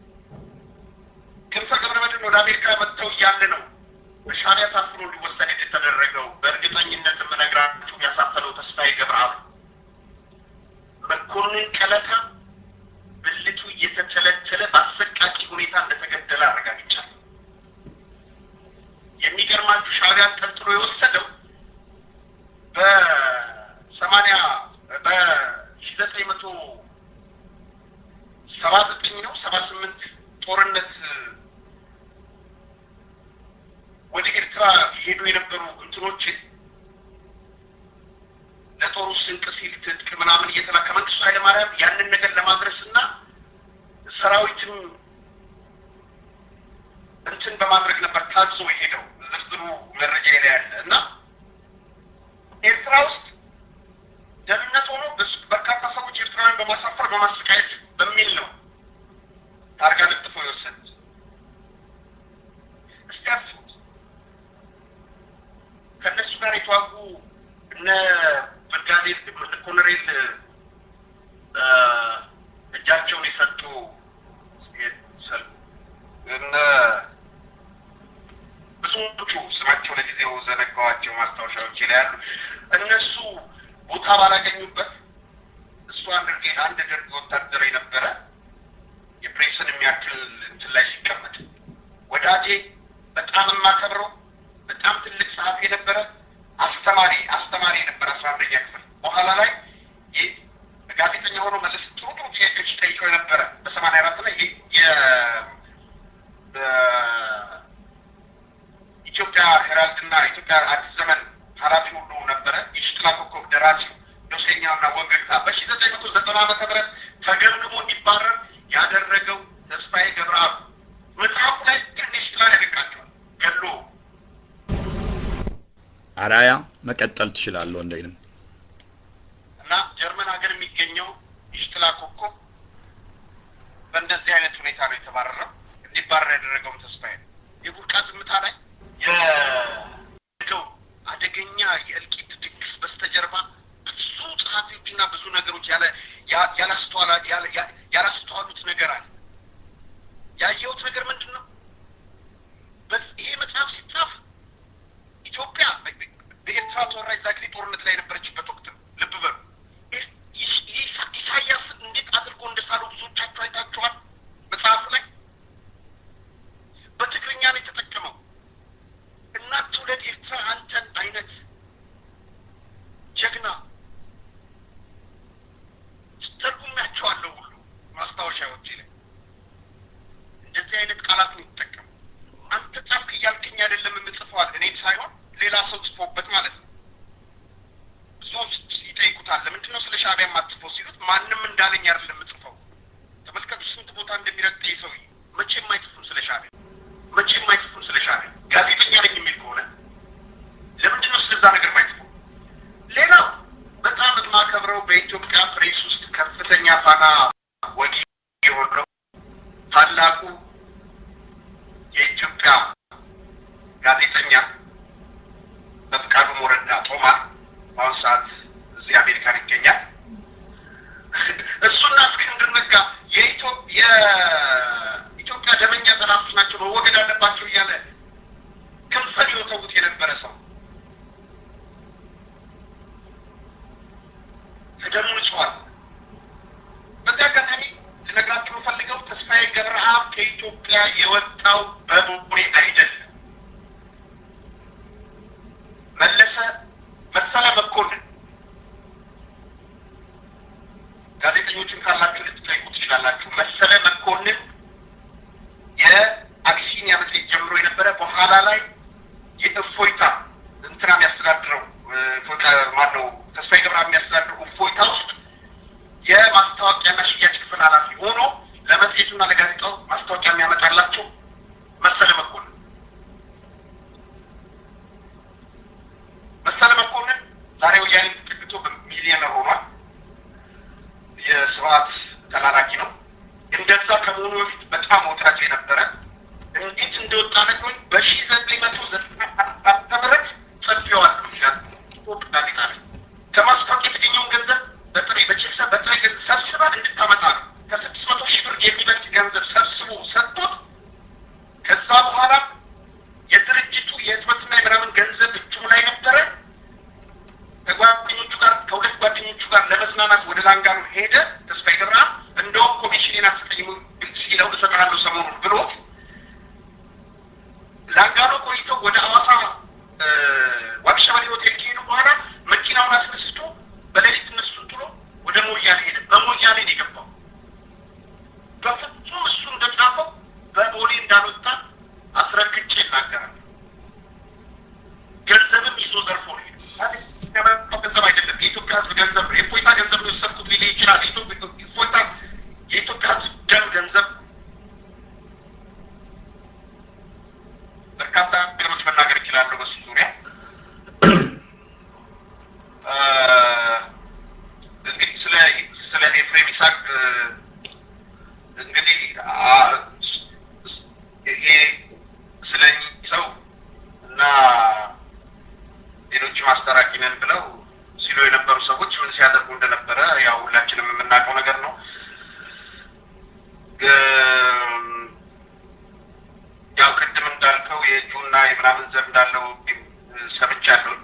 ክንፈ ገብረመድህን ወደ አሜሪካ መጥተው እያለ ነው በሻዕቢያ ታፍኖ እንዲወሰድ የተደረገው። በእርግጠኝነት የምነግራችሁ ያሳፈነው ተስፋዬ ገብረአብ መኮንን ቀለታ ብልቱ እየተተለተለ በአሰቃቂ ሁኔታ እንደተገደለ አረጋግጫለሁ። የሚገርማችሁ ሻዕቢያን ጠርጥሮ የወሰደው በሰማንያ በሺ ዘጠኝ መቶ ሰባ ዘጠኝ ነው ሰባ ስምንት ጦርነት ወደ ኤርትራ ሄዱ የነበሩ እንትኖችን ለጦሩ ስንቅ ሲል ትጥቅ ምናምን እየተላከ መንግስቱ ኃይለማርያም ያንን ነገር ለማድረስ እና ሰራዊትም እንትን በማድረግ ነበር ታዞ የሄደው። ዝርዝሩ መረጃ ላይ ያለ እና ኤርትራ ውስጥ ደህንነት ሆኖ በስ- በርካታ ሰዎች ኤርትራውያን በማሳፈር በማሰቃየት በሚል ነው ታርጋ ለጥፎ የወሰዱት። እስቲ አስቡት። ጋር የተዋጉ እነ ብርጋዴር ኮሎኔል እ፣ እጃቸውን የሰጡ እነ ብዙዎቹ ስማቸው ለጊዜው ዘነጋዋቸው ማስታወሻዎች ላይ ያሉ እነሱ ቦታ ባላገኙበት እሱ አንድ ጌ- አንድ ደርግ ወታደር የነበረ የፕሬስን የሚያክል እንትን ላይ ሲቀመጥ ወዳጄ በጣም የማከብረው በጣም ትልቅ ጸሐፊ የነበረ አስተማሪ አስተማሪ የነበረ አስራ አንደኛ ክፍል በኋላ ላይ ይህ ጋዜጠኛ ሆኖ መለስ ጥሩ ጥሩ ጥያቄዎች ጠይቀው የነበረ በሰማንያ አራት ላይ የ- የ- በኢትዮጵያ ሄራልድ እና ኢትዮጵያ አዲስ ዘመን ኃላፊ ሁሉ ነበረ። የሽጥላ ኮከብ ደራሲው ዶሴኛው እና ወገግታ በሺ ዘጠኝ መቶ ዘጠና ዓመተ ምህረት ተገምግሞ እንዲባረር ያደረገው ተስፋዬ ገብረአብ መጽሐፉ ላይ ትንሽ ጥላ ያደቃቸዋል ገሎ አራያ መቀጠል ትችላለህ ወንደይንም እና ጀርመን ሀገር የሚገኘው የሽጥላ ኮከብ በእንደዚህ አይነት ሁኔታ ነው የተባረረው። እንዲባረር ያደረገውም ተስፋዬ ነው። የቡርቃ ዝምታ ላይ የገው አደገኛ የእልቂት ድግስ በስተጀርባ ብዙ ጸሐፊዎችና ብዙ ነገሮች ያለ ያ- ያላስተዋላ ያለ- ያ- ያላስተዋሉት ነገር አለ። ያየሁት ነገር ምንድን ነው? በስ- ይሄ መጽሐፍ ሲጻፍ ኢትዮጵያ በ- በ- በኤርትራ ተወራጅ ዛግሬ ጦርነት ላይ የነበረችበት ወቅት ነው። ልብ በሉ። ኢስ- ኢስ- ኢሳ- ኢሳያስ እንዴት አድርጎ እንደሳለው ብዙዎቻችሁ አይታችኋል መጽሐፉ ላይ በትግርኛ ነው የተጠቀመው። እናት ትውለድ ኤርትራ አንተን አይነት ጀግና ተርጉሜያቸዋለሁ ሁሉ ማስታወሻዎቼ ላይ እንደዚህ አይነት ቃላት ነው የተጠቀሙ። አንተ ጻፍክ እያልከኝ አይደለም የምጽፈዋል እኔም ሳይሆን ሌላ ሰው ጽፎበት ማለት ነው። ብዙዎች ይጠይቁታል። ለምንድን ነው ስለ ሻዕቢያ የማትጽፈው ሲሉት ማንም እንዳለኝ አይደለም የምጽፈው። ተመልከቱ ስንት ቦታ እንደሚረግጥ ይህ ሰውዬ። መቼም አይጽፉም ስለ ሻዕቢያ መቼም አይጽፉም ስለ ሻዕቢያ። ጋዜጠኛ ነኝ የሚል ከሆነ ለምንድን ነው ስለዛ ነገር ማይጽፈው? ሌላው በጣም የማከብረው በኢትዮጵያ ፕሬስ ውስጥ ከፍተኛ ፋና ወጊ የሆነው ታላቁ የኢትዮጵያ ጋዜጠኛ በፍቃዱ ሞረዳ ጦማር በአሁኑ ሰዓት እዚህ አሜሪካን ይገኛል። እሱና እስክንድር ነጋ የኢትዮ- የኢትዮጵያ ደመኛ ጠላቶች ናቸው መወገድ አለባቸው እያለ ክንፈን ይወተውት የነበረ ሰው ከደሙ ንጹሐን። በዚህ አጋጣሚ ልነግራችሁ የምፈልገው ተስፋዬ ገብረአብ ከኢትዮጵያ የወጣው በቦሌ አይደለም። መለሰ መሰለ መኮንን ጋዜጠኞችን ካላችሁ ልትጠይቁ ትችላላችሁ። መሰለ መኮንን የአቢሲኒያ መጽሔት ጀምሮ የነበረ በኋላ ላይ የእፎይታ እንትና የሚያስተዳድረው እ፣ እፎይታ ማነው ተስፋዬ ገብረአብ የሚያስተዳድረው እፎይታ ውስጥ የማስታወቂያና ሽያጭ ክፍል ኃላፊ ሆኖ ለመጽሔቱና ለጋዜጣው ማስታወቂያ የሚያመጣላቸው መሰለ መኮንን መሰለ መኮንን ዛሬ ወያኔ ተጠግቶ በሚሊዮነር ሆኗል። የስብሀት ተላላኪ ነው። እንደዛ ከመሆኑ በፊት በጣም ወዳጅ የነበረ እንዴት እንደወጣ ነግሮኝ በሺ ዘጠኝ መቶ ዘጠና ዓመተ ምህረት ጽፌዋለሁ ይላል ኢትዮጵያ ጋዜጣ ላይ ከማስታወቂያ የተገኘውን ገንዘብ በጥሬ በቼክ በጥሬ ገንዘብ ሰብስባ እንድታመጣ ነው። ከስድስት መቶ ሺህ ብር የሚበልጥ ገንዘብ ሰብስቦ ሰጥቶት ከዛ በኋላ የድርጅቱ የህትመትና የምናምን ገንዘብ እጁ ላይ ነበረ። ከጓደኞቹ ጋር ከሁለት ጓደኞቹ ጋር ለመዝናናት ወደ ላንጋኖ ሄደ። ተስፋዬ ገብረአብ እንደውም ኮሚሽኔን አትጠይሙ ሲለው እሰጥሃለሁ ሰሞኑን ብሎት ላንጋኖ ቆይተው ወደ አዋሳ እ፣ ዋቅሸበሌ ሆቴል ከሄዱ በኋላ መኪናውን አስነስቶ በሌሊት እነሱን ጥሎ ወደ ሞያሌ ሄደ። በሞያሌ ነው የገባው። በፍጹም እሱ እንደጻፈው በቦሌ እንዳልወጣ አስረግጬ ይናገራል። ገንዘብም ይዞ ዘርፎ ነው የሄደው። ያመጣው ገንዘብ አይደለም፣ የኢትዮጵያ ሕዝብ ገንዘብ ነው። የእፎይታ ገንዘብ ነው የወሰድኩት ሊል ይችላል። የኢትዮ- እፎይታ የኢትዮጵያ ሕዝብ ደም ገንዘብ በርካታ ነገሮች መናገር እችላለሁ በሱ ዙሪያ እ፣ እንግዲህ ስለ ስለ ኤፍሬም ይስሐቅ እ፣ እንግዲህ አ፣ ይሄ ስለ እኚህ ሰው እና ሌሎቹ አስታራቂ ነን ብለው ሲሉ የነበሩ ሰዎች ምን ሲያደርጉ እንደነበረ ያው ሁላችንም የምናውቀው ነገር ነው። ያው ቅድም እንዳልከው የእጁና የምናምን ዘር እንዳለው ሰምቻለሁ።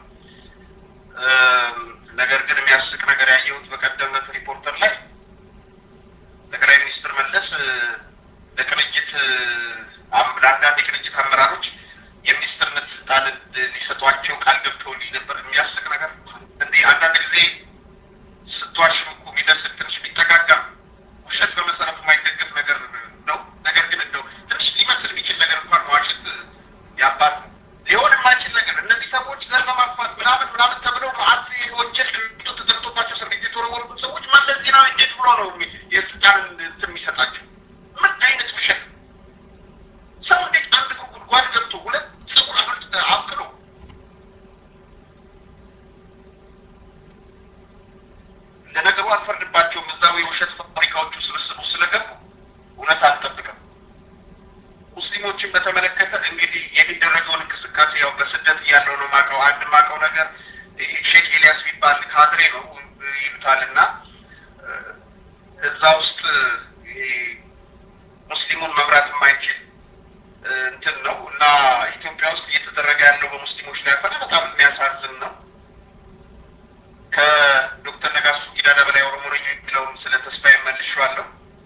ነገር ግን የሚያስቅ ነገር ያየሁት በቀደም ዕለት ሪፖርተር ላይ ጠቅላይ ሚኒስትር መለስ ለቅንጅት ለአንዳንድ የቅንጅት አመራሮች የሚኒስትርነት ስልጣን ሊሰጧቸው ቃል ገብተውልኝ ነበር። የሚያስቅ ነገር እንዲህ አንዳንድ ጊዜ ስትዋሽም እኮ የሚደርስ ትንሽ ቢጠጋጋ ውሸት በመሰረቱ የማይደገፍ ነገር ነው። ነገር ግን እንደው ትንሽ ሊመስል የሚችል ነገር እንኳን መዋሸት ያባት ሊሆን የማይችል ነገር እነዚህ ሰዎች ዘር በማጥፋት ምናምን ምናምን ተብለው መዓት ወንጀል ተደርቶባቸው እስር ቤት የተወረወሩት ሰዎች መለስ ዜናዊ እንዴት ብሎ ነው የስልጣን እንትን የሚሰጣቸው? ምን አይነት ውሸት! ሰው እንዴት አንድ ጉድጓድ ገብቶ ሁለት ፀጉር አብልጥ አብቅሎ ለነገሩ አልፈርድባቸውም። እዛው የውሸት ፋብሪካዎቹ ስብስቡ ስለገቡ እውነት አልጠብቅም። ሙስሊሞችን በተመለከተ እንግዲህ የሚደረገውን እንቅስቃሴ ያው በስደት እያለው ነው ማቀው አንድ ማቀው ነገር ሼክ ኤልያስ የሚባል ካድሬ ነው ይሉታል እና እዛ ውስጥ ሙስሊሙን መምራት የማይችል እንትን ነው እና ኢትዮጵያ ውስጥ እየተደረገ ያለው በሙስሊሞች ላይ ሆነ በጣም የሚያሳዝን ነው። ከዶክተር ነጋሶ ጊዳዳ በላይ ኦሮሞ ነኝ የሚለውን ስለ ተስፋዬ መልሼዋለሁ።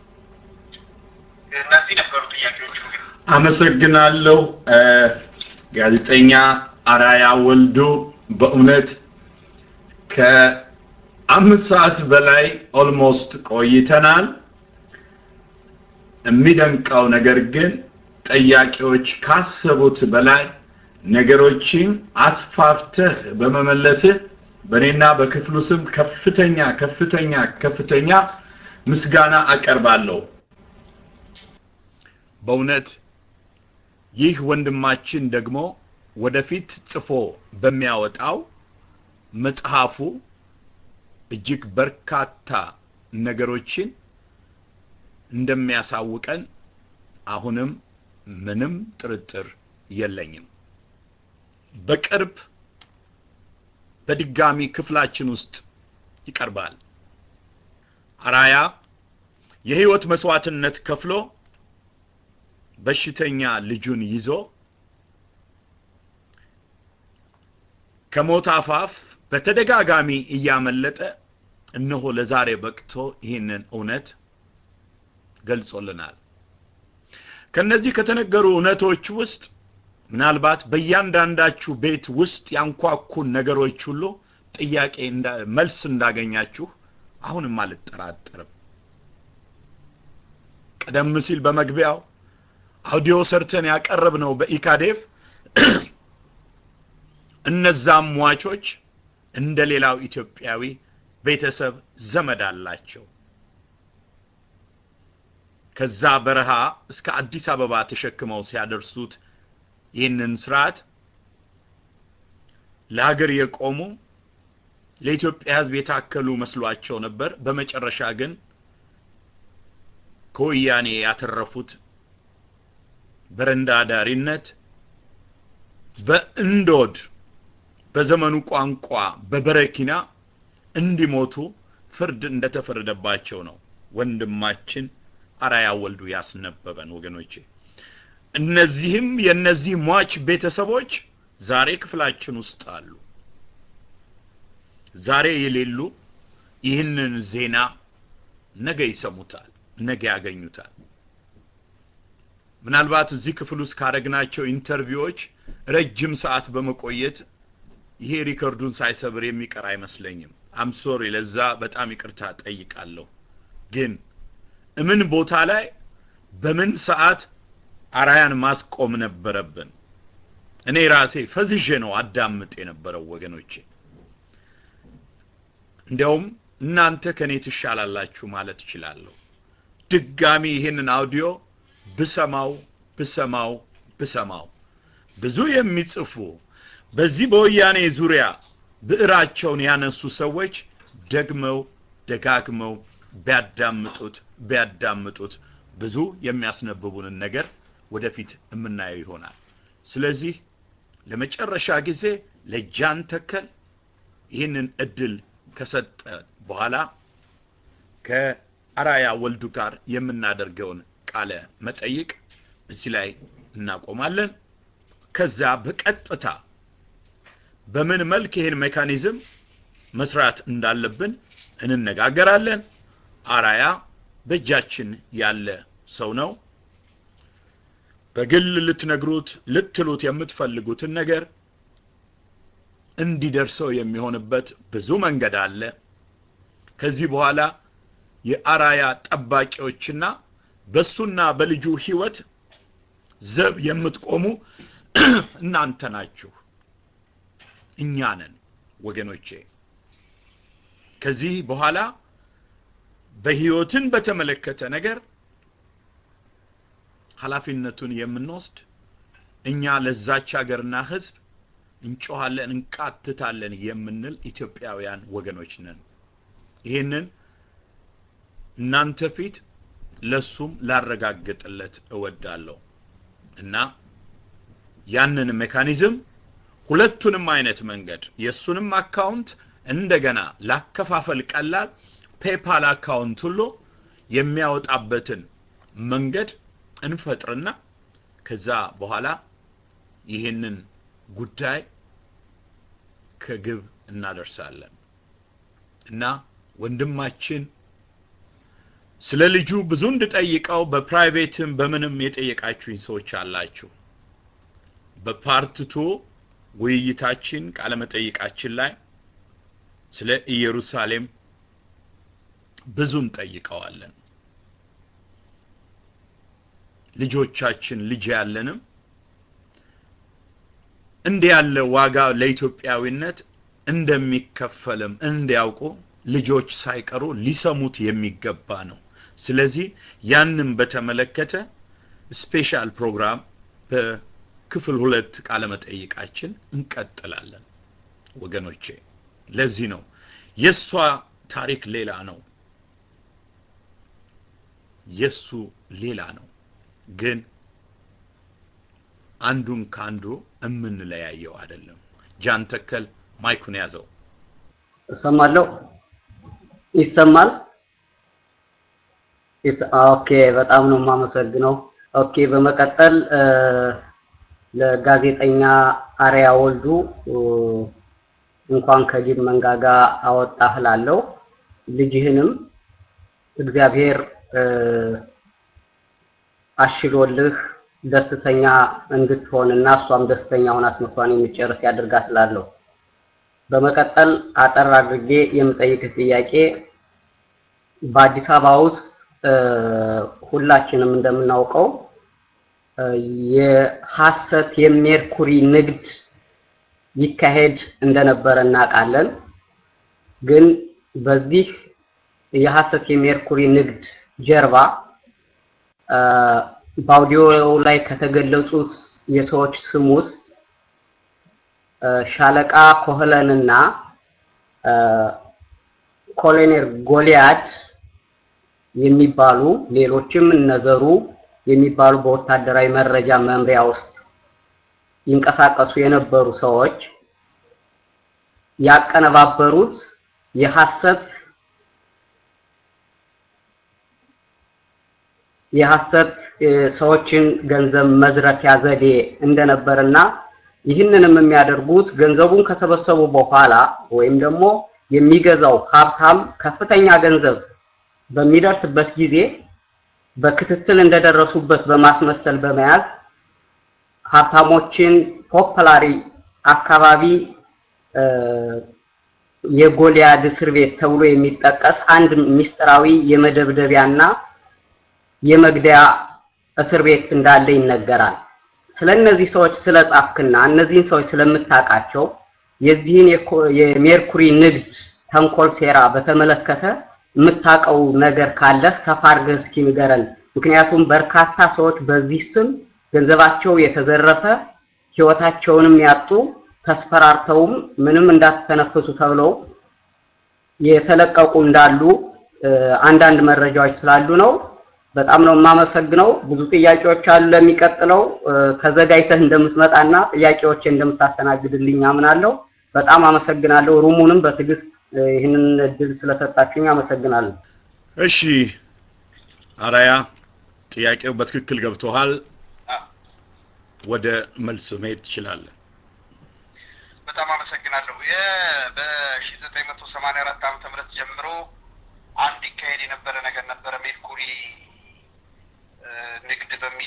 እነዚህ ነበሩ ጥያቄዎቹ። አመሰግናለሁ ጋዜጠኛ አራያ ወልዶ በእውነት ከአምስት ሰዓት በላይ ኦልሞስት ቆይተናል። የሚደንቀው ነገር ግን ጠያቂዎች ካሰቡት በላይ ነገሮችን አስፋፍተህ በመመለስህ በእኔና በክፍሉ ስም ከፍተኛ ከፍተኛ ከፍተኛ ምስጋና አቀርባለሁ። በእውነት ይህ ወንድማችን ደግሞ ወደፊት ጽፎ በሚያወጣው መጽሐፉ እጅግ በርካታ ነገሮችን እንደሚያሳውቀን አሁንም ምንም ጥርጥር የለኝም። በቅርብ በድጋሚ ክፍላችን ውስጥ ይቀርባል። አራያ የህይወት መስዋዕትነት ከፍሎ በሽተኛ ልጁን ይዞ ከሞት አፋፍ በተደጋጋሚ እያመለጠ እነሆ ለዛሬ በቅቶ ይህንን እውነት ገልጾልናል። ከነዚህ ከተነገሩ እውነቶች ውስጥ ምናልባት በእያንዳንዳችሁ ቤት ውስጥ ያንኳኩን ነገሮች ሁሉ ጥያቄ መልስ እንዳገኛችሁ አሁንም አልጠራጠርም። ቀደም ሲል በመግቢያው አውዲዮ ሰርተን ያቀረብነው በኢካዴፍ እነዛም ሟቾች እንደ ሌላው ኢትዮጵያዊ ቤተሰብ ዘመድ አላቸው። ከዛ በረሃ እስከ አዲስ አበባ ተሸክመው ሲያደርሱት ይህንን ስርዓት ለሀገር የቆሙ ለኢትዮጵያ ሕዝብ የታከሉ መስሏቸው ነበር። በመጨረሻ ግን ከወያኔ ያተረፉት በረንዳ ዳሪነት በእንዶድ በዘመኑ ቋንቋ በበረኪና እንዲሞቱ ፍርድ እንደተፈረደባቸው ነው ወንድማችን አራያ ወልዱ ያስነበበን ወገኖቼ። እነዚህም የእነዚህ ሟች ቤተሰቦች ዛሬ ክፍላችን ውስጥ አሉ። ዛሬ የሌሉ ይህንን ዜና ነገ ይሰሙታል፣ ነገ ያገኙታል። ምናልባት እዚህ ክፍል ውስጥ ካረግናቸው ኢንተርቪዎች ረጅም ሰዓት በመቆየት ይሄ ሪከርዱን ሳይሰብር የሚቀር አይመስለኝም። አምሶሪ ለዛ በጣም ይቅርታ ጠይቃለሁ። ግን እምን ቦታ ላይ በምን ሰዓት አራያን ማስቆም ነበረብን? እኔ ራሴ ፈዝዤ ነው አዳምጥ የነበረው ወገኖቼ። እንዲያውም እናንተ ከኔ ትሻላላችሁ ማለት እችላለሁ። ድጋሚ ይህንን አውዲዮ ብሰማው ብሰማው ብሰማው ብዙ የሚጽፉ በዚህ በወያኔ ዙሪያ ብዕራቸውን ያነሱ ሰዎች ደግመው ደጋግመው ቢያዳምጡት ቢያዳምጡት ብዙ የሚያስነብቡንን ነገር ወደፊት የምናየው ይሆናል። ስለዚህ ለመጨረሻ ጊዜ ለጃን ተከል ይህንን እድል ከሰጠ በኋላ ከአራያ ወልዱ ጋር የምናደርገውን ቃለ መጠይቅ እዚህ ላይ እናቆማለን። ከዛ በቀጥታ በምን መልክ ይህን ሜካኒዝም መስራት እንዳለብን እንነጋገራለን። አራያ በእጃችን ያለ ሰው ነው። በግል ልትነግሩት ልትሉት የምትፈልጉትን ነገር እንዲደርሰው የሚሆንበት ብዙ መንገድ አለ። ከዚህ በኋላ የአራያ ጠባቂዎችና በሱና በልጁ ህይወት ዘብ የምትቆሙ እናንተ ናችሁ፣ እኛ ነን ወገኖቼ። ከዚህ በኋላ በህይወትን በተመለከተ ነገር ኃላፊነቱን የምንወስድ እኛ ለዛች ሀገርና ህዝብ እንጮሃለን፣ እንቃትታለን የምንል ኢትዮጵያውያን ወገኖች ነን። ይህንን እናንተ ፊት ለሱም ላረጋግጥለት እወዳለሁ እና ያንን ሜካኒዝም ሁለቱንም አይነት መንገድ የእሱንም አካውንት እንደገና ላከፋፈል ቀላል ፔፓል አካውንት ሁሉ የሚያወጣበትን መንገድ እንፈጥርና ከዛ በኋላ ይህንን ጉዳይ ከግብ እናደርሳለን እና ወንድማችን ስለ ልጁ ብዙ እንድጠይቀው በፕራይቬትም በምንም የጠየቃችሁኝ ሰዎች አላችሁ። በፓርትቱ ውይይታችን ቃለመጠይቃችን ላይ ስለ ኢየሩሳሌም ብዙ እንጠይቀዋለን። ልጆቻችን ልጅ ያለንም እንዲህ ያለ ዋጋ ለኢትዮጵያዊነት እንደሚከፈልም እንዲያውቁ ልጆች ሳይቀሩ ሊሰሙት የሚገባ ነው። ስለዚህ ያንን በተመለከተ ስፔሻል ፕሮግራም በክፍል ሁለት ቃለመጠይቃችን እንቀጥላለን ወገኖቼ። ለዚህ ነው የእሷ ታሪክ ሌላ ነው፣ የሱ ሌላ ነው። ግን አንዱን ከአንዱ የምንለያየው አይደለም። ጃን ተከል ማይኩን ያዘው። እሰማለሁ። ይሰማል? ኦኬ፣ በጣም ነው የማመሰግነው። ኦኬ፣ በመቀጠል ለጋዜጠኛ አርያ ወልዱ እንኳን ከጅብ መንጋጋ አወጣህ እላለሁ። ልጅህንም እግዚአብሔር አሽሎልህ ደስተኛ እንድትሆንና እሷም ደስተኛ ሆና ትምህርቷን የሚጨርስ ያድርጋት እላለሁ። በመቀጠል አጠር አድርጌ የምጠይቅህ ጥያቄ በአዲስ አበባ ውስጥ ሁላችንም እንደምናውቀው የሐሰት የሜርኩሪ ንግድ ይካሄድ እንደነበረ እናውቃለን። ግን በዚህ የሐሰት የሜርኩሪ ንግድ ጀርባ በአውዲዮ ላይ ከተገለጹት የሰዎች ስም ውስጥ ሻለቃ ኮህለንና ኮሎኔል ጎሊያድ የሚባሉ ሌሎችም እነዘሩ የሚባሉ በወታደራዊ መረጃ መምሪያ ውስጥ ይንቀሳቀሱ የነበሩ ሰዎች ያቀነባበሩት የሐሰት የሐሰት ሰዎችን ገንዘብ መዝረፊያ ዘዴ እንደነበርና ይህንንም የሚያደርጉት ገንዘቡን ከሰበሰቡ በኋላ ወይም ደግሞ የሚገዛው ሀብታም ከፍተኛ ገንዘብ በሚደርስበት ጊዜ በክትትል እንደደረሱበት በማስመሰል በመያዝ ሀብታሞችን ፖፕላሪ አካባቢ የጎልያድ እስር ቤት ተብሎ የሚጠቀስ አንድ ሚስጥራዊ የመደብደቢያና የመግደያ እስር ቤት እንዳለ ይነገራል። ስለ እነዚህ ሰዎች ስለጻፍክና እነዚህን ሰዎች ስለምታውቃቸው የዚህን የሜርኩሪ ንግድ ተንኮል ሴራ በተመለከተ የምታውቀው ነገር ካለ ሰፋ አድርገህ እስኪ ንገረን። ምክንያቱም በርካታ ሰዎች በዚህ ስም ገንዘባቸው የተዘረፈ ህይወታቸውንም ያጡ ተስፈራርተውም ምንም እንዳትተነፍሱ ተብለው የተለቀቁ እንዳሉ አንዳንድ መረጃዎች ስላሉ ነው። በጣም ነው የማመሰግነው። ብዙ ጥያቄዎች አሉ። ለሚቀጥለው ተዘጋጅተህ እንደምትመጣና ጥያቄዎች እንደምታስተናግድልኝ አምናለሁ። በጣም አመሰግናለሁ። ሩሙንም በትዕግስት ይህንን እድል ስለሰጣችሁኝ አመሰግናለሁ። እሺ አራያ ጥያቄው በትክክል ገብቶሃል። ወደ መልስ መሄድ ትችላለህ። በጣም አመሰግናለሁ። በሺ ዘጠኝ መቶ ሰማንያ አራት ዓመተ ምህረት ጀምሮ አንድ ይካሄድ የነበረ ነገር ነበረ ሜርኩሪ ንግድ በሚል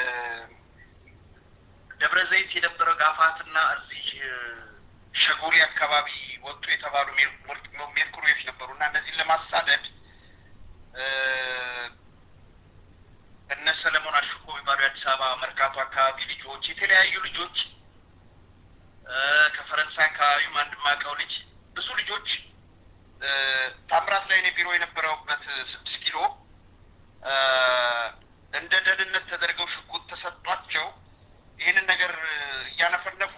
ደብረ ዘይት የነበረው ጋፋትና እዚህ ሸጎሌ አካባቢ ወጡ የተባሉ ሜርኩሪዎች ነበሩ እና እነዚህን ለማሳደድ እነ ሰለሞን አሽኮ የሚባሉ የአዲስ አበባ መርካቶ አካባቢ ልጆች የተለያዩ ልጆች ከፈረንሳይ አካባቢም አንድ ማቀው ልጅ ብዙ ልጆች ታምራት ላይ እኔ ቢሮ የነበረውበት ስድስት ኪሎ እንደ ደህንነት ተደርገው ሽጉጥ ተሰጧቸው ይህንን ነገር እያነፈነፉ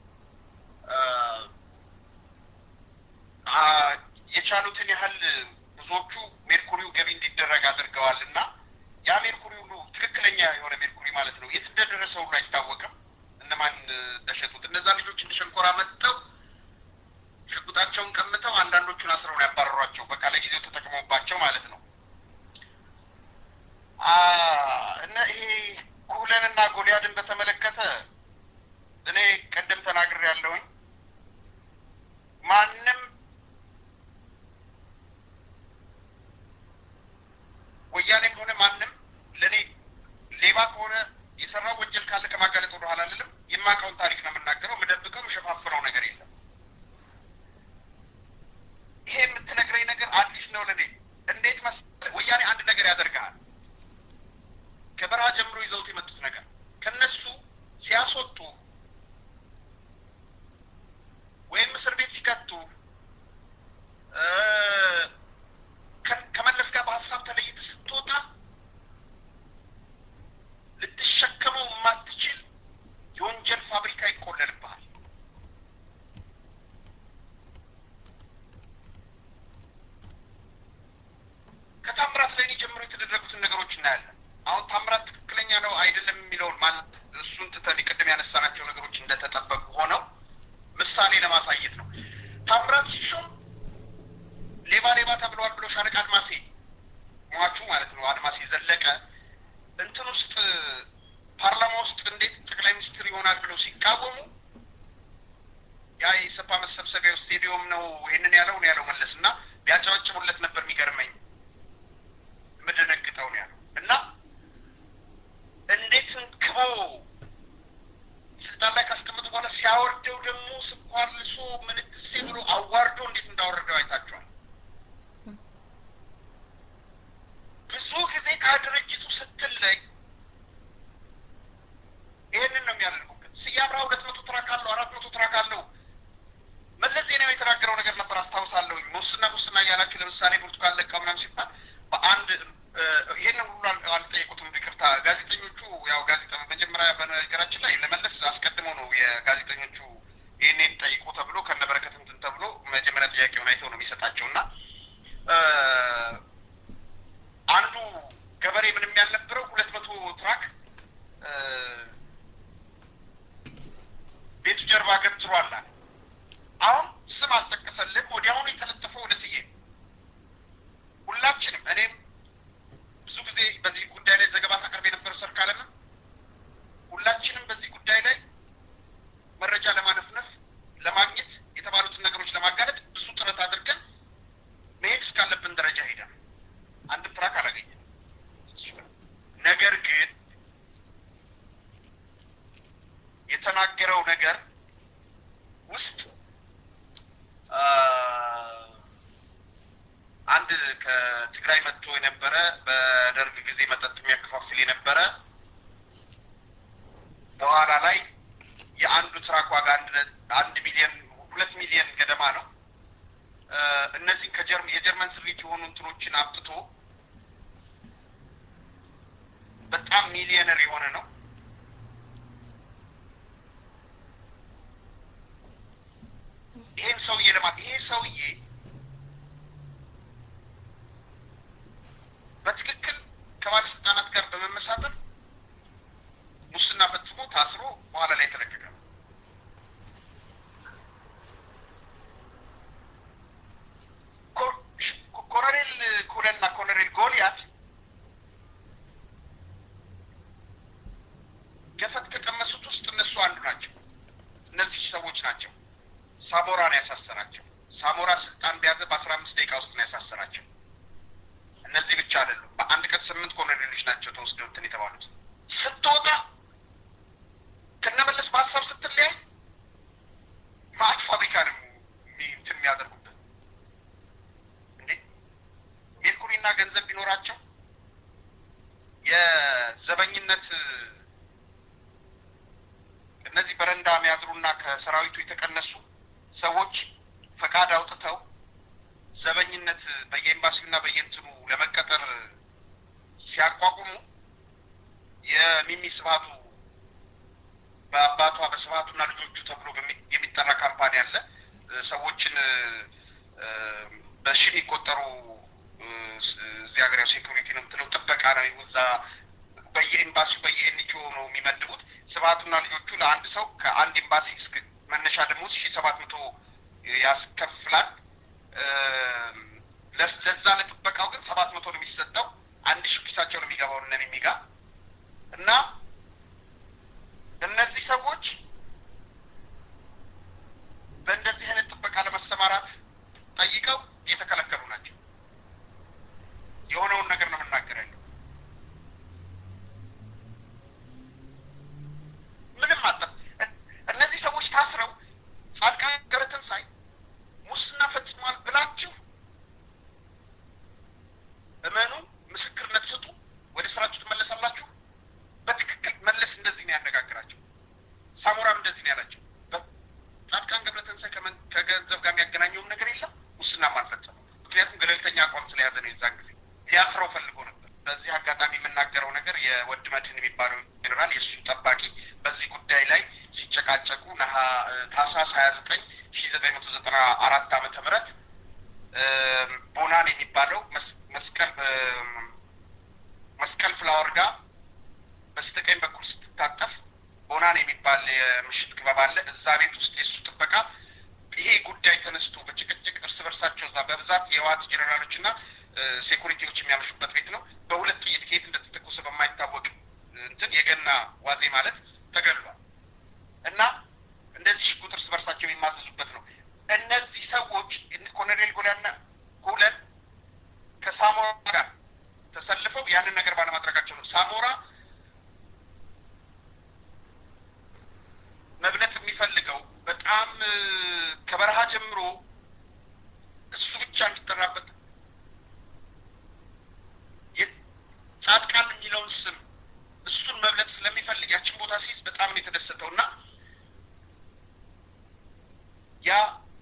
የቻሉትን ያህል ብዙዎቹ ሜርኩሪው ገቢ እንዲደረግ አድርገዋል እና ያ ሜርኩሪ ሁሉ ትክክለኛ የሆነ ሜርኩሪ ማለት ነው የት እንደደረሰ ሁሉ አይታወቅም። እነማን እንደሸጡት እነዛ ልጆች እንደ ሸንኮራ መጥተው ሽጉጣቸውን ቀምተው አንዳንዶቹን አስረው ነው ያባረሯቸው። በቃ ለጊዜው ተጠቅመውባቸው ማለት ነው። እና ይሄ ኩህለንና ጎልያድን በተመለከተ እኔ ቀደም ተናግሬ ያለውኝ ማንም ወያኔም ሆነ ማንም ለእኔ ሌባ ከሆነ የሰራው ወንጀል ካለ ከማጋለጥ ወደ ኋላ አልልም። የማውቀውን ታሪክ ነው የምናገረው። የምደብቀው የምሸፋፍነው ነገር የለም። ይሄ የምትነግረኝ ነገር አዲስ ነው ለእኔ። እንዴት መሰለህ ወያኔ አንድ ነገር ያደርግሃል። ከበረሃ ጀምሮ ይዘውት የመጡት ነገር ከነሱ ሲያስወጡ ወይም እስር ቤት ሲከቱ ከመለስ ጋር በሀሳብ ተለይተህ ስትወጣ ልትሸከመው የማትችል የወንጀል ፋብሪካ ይቆለልብሃል። ከታምራት ላይ ጀምሮ የተደረጉትን ነገሮች እናያለን። አሁን ታምራት ትክክለኛ ነው አይደለም የሚለውን ማለት እሱን ትተን ቅድም ያነሳናቸው ነገሮች እንደተጠበቁ ሆነው ምሳሌ ለማሳየት ነው። ታምራት ሲሾም ሌባ ሌባ ተብለዋል ብሎ ሻለቃ አድማሴ ሟቹ ማለት ነው አድማሴ ዘለቀ እንትን ውስጥ ፓርላማ ውስጥ እንዴት ጠቅላይ ሚኒስትር ይሆናል ብለው ሲቃወሙ ያ የኢሰፓ መሰብሰቢያ ስቴዲዮም ነው ይህንን ያለው ነው ያለው መለስ እና ቢያጨበጭቡለት ነበር የሚገርመኝ የምደነግጠው ነው ያለው እና እንዴት እንክቦ ስልጣን ላይ ካስቀመጡ በኋላ ሲያወርደው ደግሞ ስኳር ልሶ ምንትሴ ብሎ አዋርዶ እንዴት እንዳወረደው አይታችኋል። ብዙ ጊዜ ከድርጅቱ ስትለይ ይህንን ነው የሚያደርጉበት። ስዬ አብርሃ ሁለት መቶ ትራክ አለው፣ አራት መቶ ትራክ አለው። መለስ ዜናዊ የተናገረው ነገር ነበር አስታውሳለሁ። ሙስና ሙስና እያላችሁ ለምሳሌ ብርቱካን ለቃ ምናምን ሲባል በአንድ ይህንን ሁሉ አልጠየቁትም። ይቅርታ ጋዜጠኞቹ ያው ጋዜጠ መጀመሪያ በነገራችን ላይ ለመለስ አስቀድመው ነው የጋዜጠኞቹ ይህንን ጠይቁ ተብሎ ከነበረከት እንትን ተብሎ መጀመሪያ ጥያቄውን አይተው ነው የሚሰጣቸው እና አንዱ ገበሬ ምንም ያልነበረው ሁለት መቶ ትራክ ቤቱ ጀርባ ገትሯል አለ። አሁን ስም አልጠቀሰልም። ወዲያውኑ የተለጠፈው ወደ ስዬ ሁላችንም እኔም ብዙ ጊዜ በዚህ ጉዳይ ላይ ዘገባ ታቀርብ የነበረው ሰርካለምም ሁላችንም በዚህ ጉዳይ ላይ መረጃ ለማነፍነፍ ለማግኘት የተባሉትን ነገሮች ለማጋለጥ ብዙ ጥረት አድርገን መሄድ እስካለብን ደረጃ ሄደን አንድም ትራክ አላገኘም። ነገር ግን የተናገረው ነገር ውስጥ አንድ ከትግራይ መጥቶ የነበረ በደርግ ጊዜ መጠጥ የሚያከፋፍል የነበረ በኋላ ላይ የአንዱ ትራክ ዋጋ አንድ ሚሊዮን ሁለት ሚሊዮን ገደማ ነው። እነዚህ የጀርመን ስሪት የሆኑ እንትኖችን አምጥቶ በጣም ሚሊዮነር የሆነ ነው። ይሄን ሰውዬ ለማ ይሄ ሰውዬ በትክክል ከባለስልጣናት ጋር በመመሳጠር ሙስና ፈጽሞ ታስሮ በኋላ ላይ የተለቀቀ ነው። ሰዎች ናቸው ሳሞራን ያሳሰራቸው። ሳሞራ ስልጣን ቢያዘ በአስራ አምስት ደቂቃ ውስጥ ነው ያሳሰራቸው። እነዚህ ብቻ አይደሉም። በአንድ ቀን ስምንት ኮሎኔሎች ናቸው ተወስደው እንትን የተባሉት። ስትወጣ ከነመለስ በሀሳብ ስትለያይ ማአት ፋብሪካ ነው እንትን የሚያደርጉበት እንዴ ሜርኩሪና ገንዘብ ቢኖራቸው የዘበኝነት እነዚህ በረንዳ የሚያድሩና ከሰራዊቱ የተቀነሱ ሰዎች ፈቃድ አውጥተው ዘበኝነት በየኤምባሲውና በየእንትኑ ለመቀጠር ሲያቋቁሙ የሚሚ ስብሀቱ በአባቷ በስብሀቱና ልጆቹ ተብሎ የሚጠራ ካምፓኒ አለ። ሰዎችን በሺ የሚቆጠሩ እዚህ ሀገር ያው ሴኩሪቲ ነው የምትለው ጥበቃ ነው እዛ በየኤምባሲው በየኤንጂኦ ነው የሚመድቡት። ስብሀቱና ልጆቹ ለአንድ ሰው ከአንድ ኤምባሲ እስከ መነሻ ደሞዝ ሺ ሰባት መቶ ያስከፍላል። ለዛ ለጥበቃው ግን ሰባት መቶ ነው የሚሰጠው። አንድ ሺ ኪሳቸው ነው የሚገባው እነን የሚጋ እና እነዚህ ሰዎች በእንደዚህ አይነት ጥበቃ ለመሰማራት ጠይቀው እየተከለከሉ ናቸው። የሆነውን ነገር ነው የምናገር ያለው። ምንም አጠ እነዚህ ሰዎች ታስረው ጻድቃን ገብረትንሳኤ ሙስና ፈጽሟል ብላችሁ እመኑ፣ ምስክርነት ስጡ፣ ወደ ስራችሁ ትመለሳላችሁ። በትክክል መለስ እንደዚህ ነው ያነጋግራቸው። ሳሞራም እንደዚህ ነው ያላቸው። ጻድቃን ገብረትንሳኤ ከገንዘብ ጋር የሚያገናኘውም ነገር የለም፣ ሙስናም አልፈጸመም። ምክንያቱም ገለልተኛ አቋም ስለያዘ ነው። የዛን ጊዜ ሊያስረው ፈልጎ ነበር። በዚህ አጋጣሚ የምናገረው ነገር የወድ መድህን የሚባለው ጄኔራል የእሱ ጠባቂ በዚህ ጉዳይ ላይ ሲጨቃጨቁ ነሀ ታህሳስ ሀያ ዘጠኝ ሺ ዘጠኝ መቶ ዘጠና አራት ዓመተ ምህረት ቦናን የሚባለው መስቀል መስቀል ፍላወር ጋር በስተቀኝ በኩል ስትታጠፍ ቦናን የሚባል የምሽት ክበብ አለ። እዛ ቤት ውስጥ የእሱ ጥበቃ ይሄ ጉዳይ ተነስቶ በጭቅጭቅ እርስ በርሳቸው እዛ በብዛት የህወሓት ጄኔራሎች እና ሴኩሪቲዎች የሚያመሹበት ቤት ነው። በሁለት ጥይት ከየት እንደተተኮሰ በማይታወቅ እንትን የገና ዋዜ ማለት ተገድሏል እና እንደዚህ ሽጉጥ እርስ በርሳቸው የሚማዘዙበት ነው። እነዚህ ሰዎች ኮሎኔል ጎዳና ሁለት ከሳሞራ ጋር ተሰልፈው ያንን ነገር ባለማድረጋቸው ነው። ሳሞራ መብለት የሚፈልገው በጣም ከበረሃ ጀምሮ እሱ ብቻ እንዲጠራበት ጻድቃን የሚለውን ስም እሱን መብለት ስለሚፈልግ ያችን ቦታ ሲይዝ በጣም ነው የተደሰተው እና ያ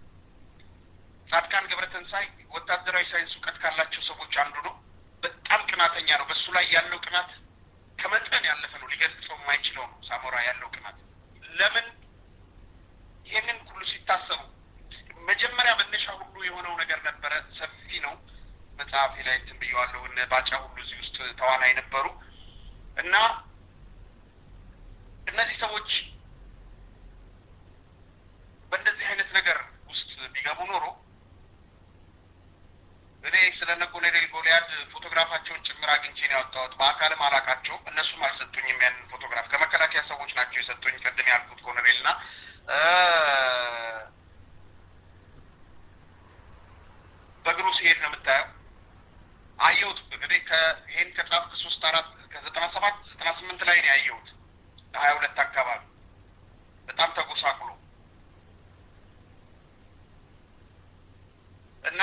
ጻድቃን ገብረተንሳይ ወታደራዊ ሳይንስ እውቀት ካላቸው ሰዎች አንዱ ነው። በጣም ቅናተኛ ነው። በእሱ ላይ ያለው ቅናት ከመጠን ያለፈ ነው። ሊገልጸው የማይችለው ነው። ሳሞራ ያለው ቅናት ለምን ይህንን ሁሉ ሲታሰቡ መጀመሪያ መነሻ ሁሉ የሆነው ነገር ነበረ። ሰፊ ነው። መጽሐፌ ላይ እንትን ብየዋለሁ። እነ ባጫ ሁሉ እዚህ ውስጥ ተዋናይ ነበሩ እና እነዚህ ሰዎች በእንደዚህ አይነት ነገር ውስጥ ቢገቡ ኖሮ እኔ ስለ እነ ኮሎኔል ጎልያድ ፎቶግራፋቸውን ጭምር አግኝቼ ነው ያወጣሁት። በአካልም አላቃቸውም፣ እነሱም አልሰጡኝም ያንን ፎቶግራፍ። ከመከላከያ ሰዎች ናቸው የሰጡኝ። ቅድም ያልኩት ኮሎኔል እና በእግሩ ሲሄድ ነው የምታየው። አየሁት እንግዲህ ይሄን ከጻፍክ ሶስት አራት ከዘጠና ሰባት ዘጠና ስምንት ላይ ነው ያየሁት ሀያ ሁለት አካባቢ በጣም ተጎሳቁሎ እና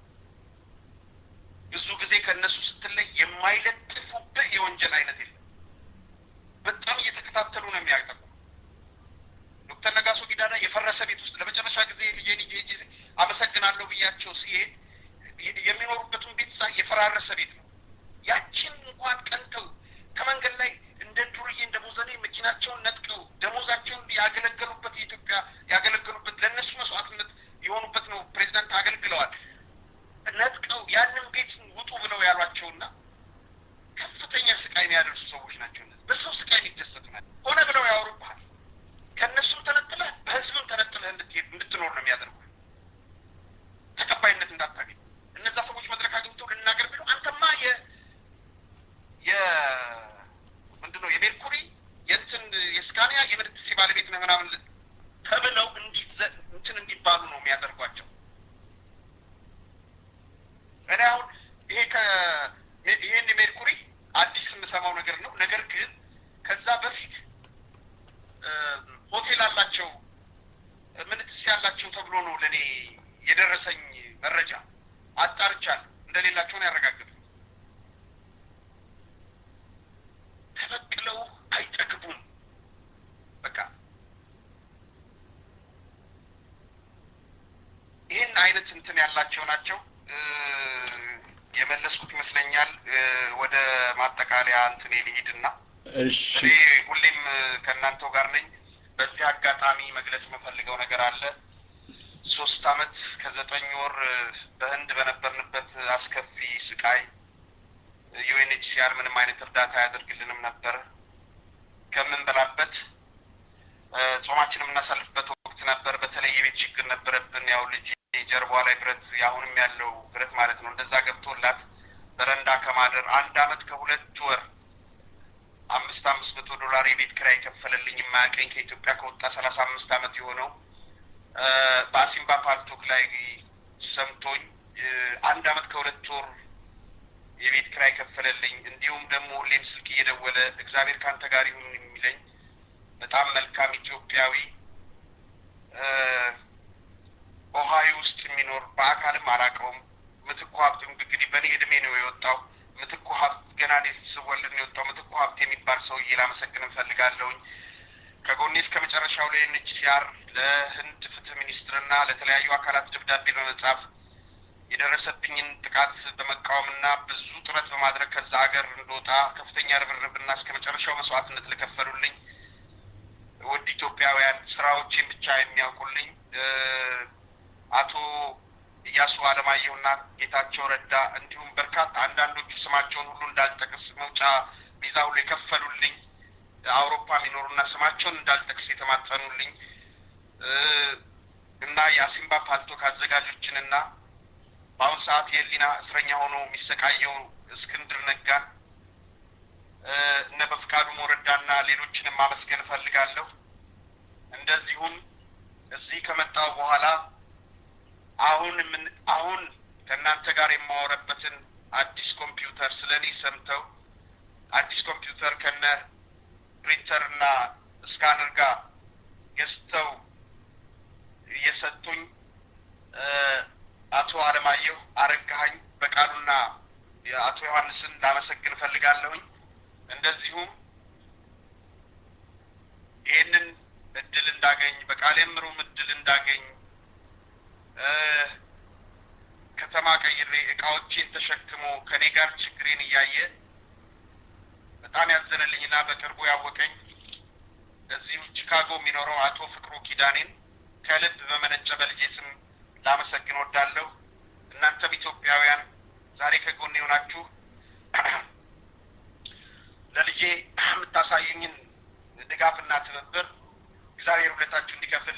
ብዙ ጊዜ ከእነሱ ስትለይ የማይለጥፉብህ የወንጀል አይነት የለም። በጣም እየተከታተሉ ነው የሚያጠቁ። ዶክተር ነጋሶ ጊዳዳ የፈረሰ ቤት ውስጥ ለመጨረሻ ጊዜ ልጄ ልጄ አመሰግናለሁ ብያቸው ሲሄድ የሚኖሩበትን ቤት ሳ የፈራረሰ ቤት ነው። ያችን እንኳን ቀንተው ከመንገድ ላይ እንደ ዱርዬ እንደ ሙዘኔ መኪናቸውን ነጥቀው ደሞዛቸውን ያገለገሉበት የኢትዮጵያ ያገለገሉበት ለእነሱ መስዋዕትነት የሆኑበት ነው። ፕሬዚዳንት አገልግለዋል። ነጥቀው ያንን ቤት ውጡ ብለው ያሏቸውና ከፍተኛ ስቃይ የሚያደርሱ ሰዎች ናቸው። እነዚህ በሰው ስቃይ የሚደሰቱ ናቸው። ሆነ ብለው ያወሩብሃል። ከእነሱም ተነጥለህ በህዝብም ተነጥለህ እንድትሄድ እንድትኖር ነው የሚያደርጉ ተቀባይነት እንዳታገኝ። እነዛ ሰዎች መድረክ አግኝተው ልናገር ቢሉ አንተማ የ የ ምንድን ነው የሜርኩሪ የእንትን የስካኒያ የምድትሴ ባለቤት ነህ ምናምን ተብለው ለእኔ የደረሰኝ መረጃ አጣርቻለሁ። እንደሌላቸው ነው ያረጋግጡ። ተበቅለው አይጠግቡም። በቃ ይህን አይነት እንትን ያላቸው ናቸው። እ፣ የመለስኩት ይመስለኛል። እ፣ ወደ ማጠቃለያ እንትኔ ልሂድና እሺ እኔ ሁሌም እ፣ ከእናንተው ጋር ነኝ። በዚህ አጋጣሚ መግለጽ የምፈልገው ነገር አለ። ሶስት አመት ከዘጠኝ ወር እ፣ በህንድ በነበርንበት አስከፊ ስቃይ ዩኤንኤችሲአር ምንም አይነት እርዳታ አያደርግልንም ነበር። ከምንበላበት እ፣ ጾማችን የምናሳልፍበት ወቅት ነበር። በተለይ የቤት ችግር ነበረብን። ያው ልጅ ጀርባዋ ላይ ብረት አሁንም ያለው ብረት ማለት ነው እንደዛ ገብቶላት በረንዳ ከማደር አንድ አመት ከሁለት ወር አምስት አምስት መቶ ዶላር የቤት ኪራይ ከፈለልኝ የማያውቀኝ ከኢትዮጵያ ከወጣ ሰላሳ አምስት አመት የሆነው እ፣ በአሲምባ ፓልቶክ ላይ ሰምቶኝ እ፣ አንድ አመት ከሁለት ወር የቤት ኪራይ ከፈለልኝ። እንዲሁም ደግሞ ሁሌም ስልክ እየደወለ እግዚአብሔር ካንተ ጋር ይሁን የሚለኝ በጣም መልካም ኢትዮጵያዊ እ፣ ኦሃዮ ውስጥ የሚኖር በአካልም አላውቀውም። ምትኩ ሀብት እንግዲህ በእኔ እድሜ ነው የወጣው። ምትኩ ሀብት ገና እኔ ስወልድ ነው የወጣው። ምትኩ ሀብት የሚባል ሰውዬ ላመሰግን እንፈልጋለሁኝ። ከጎኔ እስከ መጨረሻው ለዩኤንኤችሲአር ለህንድ ፍትህ ሚኒስትርና ለተለያዩ አካላት ደብዳቤ በመጻፍ የደረሰብኝን ጥቃት በመቃወምና ብዙ ጥረት በማድረግ ከዛ ሀገር እንደወጣ ከፍተኛ ርብርብና እስከ መጨረሻው መስዋዕትነት ለከፈሉልኝ ውድ ኢትዮጵያውያን ስራዎቼን ብቻ የሚያውቁልኝ እ፣ አቶ እያሱ አለማየሁና ጌታቸው ረዳ እንዲሁም በርካታ አንዳንዶቹ ስማቸውን ሁሉ እንዳልጠቅስ መውጫ ቪዛ ሁሉ የከፈሉልኝ አውሮፓ የሚኖሩና ስማቸውን እንዳልጠቅስ የተማጸኑልኝ እ፣ እና የአሲምባ ፓልቶክ አዘጋጆችንና በአሁኑ ሰዓት የህሊና እስረኛ ሆኖ የሚሰቃየው እስክንድር ነጋን እ፣ እነ በፍቃዱ ሞረዳና ሌሎችንም ማመስገን እፈልጋለሁ። እንደዚሁም እዚህ ከመጣው በኋላ አሁን ምን አሁን ከእናንተ ጋር የማወረበትን አዲስ ኮምፒውተር ስለ እኔ ሰምተው አዲስ ኮምፒውተር ከነ ፕሪንተር እና ስካነር ጋር ገዝተው እየሰጡኝ እ፣ አቶ አለማየሁ አረጋኸኝ በቃሉና የአቶ ዮሐንስን ላመሰግን እፈልጋለሁኝ። እንደዚሁም ይህንን እድል እንዳገኝ በቃሌ ምሩም እድል እንዳገኝ እ፣ ከተማ ቀይሬ እቃዎቼን ተሸክሞ ከኔ ጋር ችግሬን እያየ በጣም ያዘነልኝና በቅርቡ ያወቀኝ እዚሁ ቺካጎ የሚኖረው አቶ ፍቅሩ ኪዳኔን ከልብ በመነጨ በልጄ ስም ላመሰግን ወዳለሁ። እናንተም ኢትዮጵያውያን ዛሬ ከጎን የሆናችሁ ለልጄ የምታሳዩኝን ድጋፍና ትብብር እግዚአብሔር ሁለታችሁ እንዲከፍል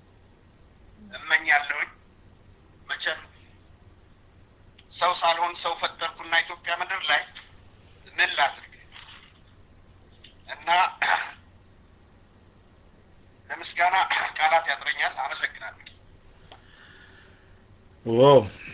እመኛለሁኝ። መቼም ሰው ሳልሆን ሰው ፈጠርኩና ኢትዮጵያ ምድር ላይ ምን ላድርግ እና ለምስጋና ቃላት ያጥረኛል። አመሰግናለሁ። ኦ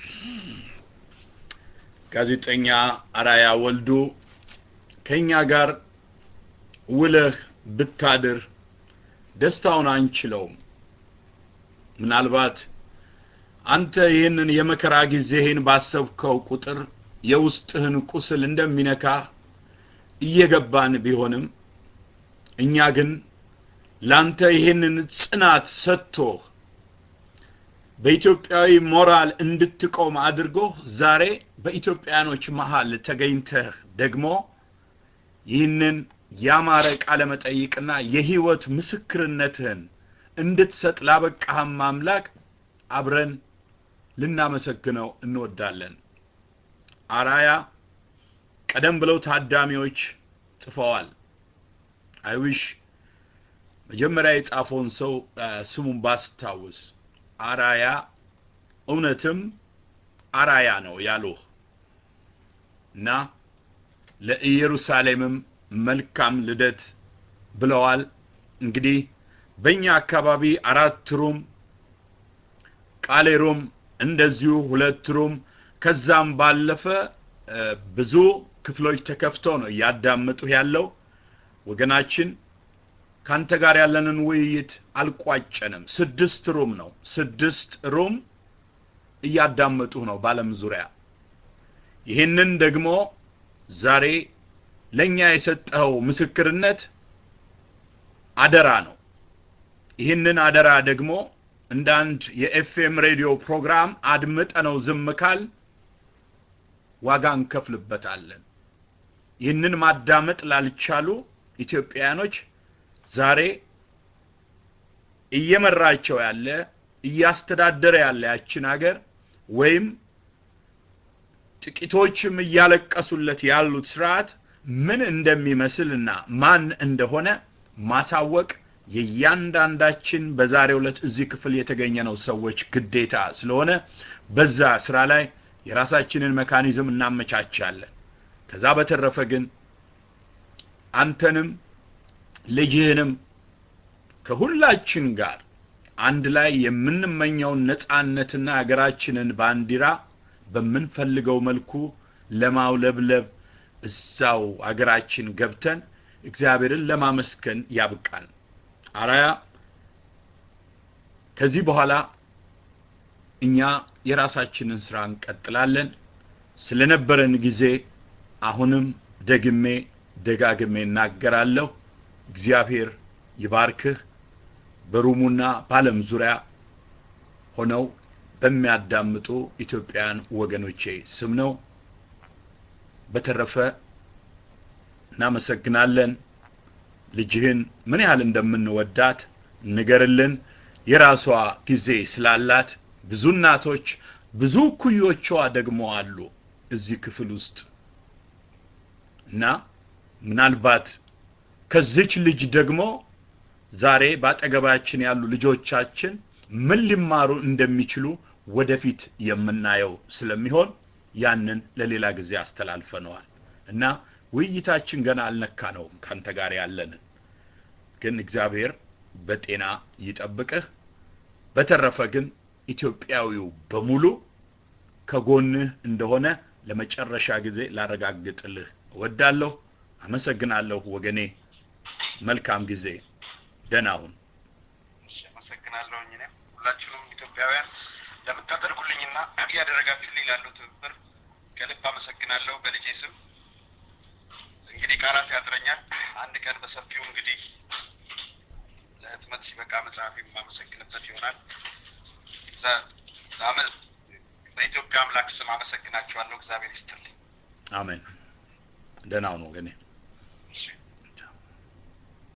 ጋዜጠኛ አራያ ወልዱ ከኛ ጋር ውለህ ብታድር ደስታውን አንችለውም። ምናልባት አንተ ይህንን የመከራ ጊዜህን ባሰብከው ቁጥር የውስጥህን ቁስል እንደሚነካ እየገባን ቢሆንም እኛ ግን ላንተ ይህንን ጽናት ሰጥቶህ በኢትዮጵያዊ ሞራል እንድትቆም አድርጎ ዛሬ በኢትዮጵያኖች መሃል ተገኝተህ ደግሞ ይህንን ያማረ ቃለ መጠይቅና የህይወት ምስክርነትህን እንድትሰጥ ላበቃህም አምላክ አብረን ልናመሰግነው እንወዳለን። አራያ ቀደም ብለው ታዳሚዎች ጽፈዋል። አይዊሽ መጀመሪያ የጻፈውን ሰው አ፣ ስሙን ባስታውስ አራያ እውነትም አራያ ነው ያሉህ እና ለኢየሩሳሌምም መልካም ልደት ብለዋል። እንግዲህ በእኛ አካባቢ አራት ሩም ቃሌ ሩም እንደዚሁ ሁለት ሩም ከዛም ባለፈ እ፣ ብዙ ክፍሎች ተከፍተው ነው እያዳመጡ ያለው ወገናችን ካንተ ጋር ያለንን ውይይት አልቋጨንም። ስድስት ሩም ነው። ስድስት ሩም እያዳመጡ ነው በዓለም ዙሪያ። ይህንን ደግሞ ዛሬ ለእኛ የሰጠኸው ምስክርነት አደራ ነው። ይህንን አደራ ደግሞ እንደ አንድ የኤፍኤም ሬዲዮ ፕሮግራም አድምጠነው ዝም ካል ዋጋ እንከፍልበታለን። ይህንን ማዳመጥ ላልቻሉ ኢትዮጵያውያኖች ዛሬ እየመራቸው ያለ እያስተዳደረ ያለ ያችን ሀገር ወይም ጥቂቶችም እያለቀሱለት ያሉት ስርዓት ምን እንደሚመስልና ማን እንደሆነ ማሳወቅ የእያንዳንዳችን በዛሬው ዕለት እዚህ ክፍል የተገኘነው ሰዎች ግዴታ ስለሆነ በዛ ስራ ላይ የራሳችንን መካኒዝም እናመቻቻለን። ከዛ በተረፈ ግን አንተንም ልጅህንም ከሁላችን ጋር አንድ ላይ የምንመኘውን ነፃነትና ሀገራችንን ባንዲራ በምንፈልገው መልኩ ለማውለብለብ እዛው ሀገራችን ገብተን እግዚአብሔርን ለማመስገን ያብቃል። አራያ ከዚህ በኋላ እኛ የራሳችንን ስራ እንቀጥላለን። ስለነበረን ጊዜ አሁንም ደግሜ ደጋግሜ እናገራለሁ። እግዚአብሔር ይባርክህ። በሩሙና በዓለም ዙሪያ ሆነው በሚያዳምጡ ኢትዮጵያውያን ወገኖቼ ስም ነው። በተረፈ እናመሰግናለን። ልጅህን ምን ያህል እንደምንወዳት ንገርልን። የራሷ ጊዜ ስላላት ብዙ እናቶች ብዙ ኩዮቿ ደግሞ አሉ እዚህ ክፍል ውስጥ እና ምናልባት ከዚች ልጅ ደግሞ ዛሬ በአጠገባችን ያሉ ልጆቻችን ምን ሊማሩ እንደሚችሉ ወደፊት የምናየው ስለሚሆን ያንን ለሌላ ጊዜ አስተላልፈነዋል እና ውይይታችን ገና አልነካነውም ካንተ ጋር ያለንን ግን እግዚአብሔር በጤና ይጠብቅህ። በተረፈ ግን ኢትዮጵያዊው በሙሉ ከጎንህ እንደሆነ ለመጨረሻ ጊዜ ላረጋግጥልህ እወዳለሁ። አመሰግናለሁ ወገኔ። መልካም ጊዜ። ደህና ሁን። እሺ፣ አመሰግናለሁኝ። እኔም ሁላችሁም ኢትዮጵያውያን ለምታደርጉልኝና እያደረጋችሁልኝ ላለው ትብብር ከልብ አመሰግናለሁ በልጄ ስም። እንግዲህ ቃላት ያጥረኛል። አንድ ቀን በሰፊው እንግዲህ ለህትመት ሲበቃ መጽሐፍ የማመሰግንበት ይሆናል። ዛ- ዛመ- በኢትዮጵያ አምላክ ስም አመሰግናችኋለሁ። እግዚአብሔር ይስጥልኝ። አሜን። ደህና ሁን ወገኔ።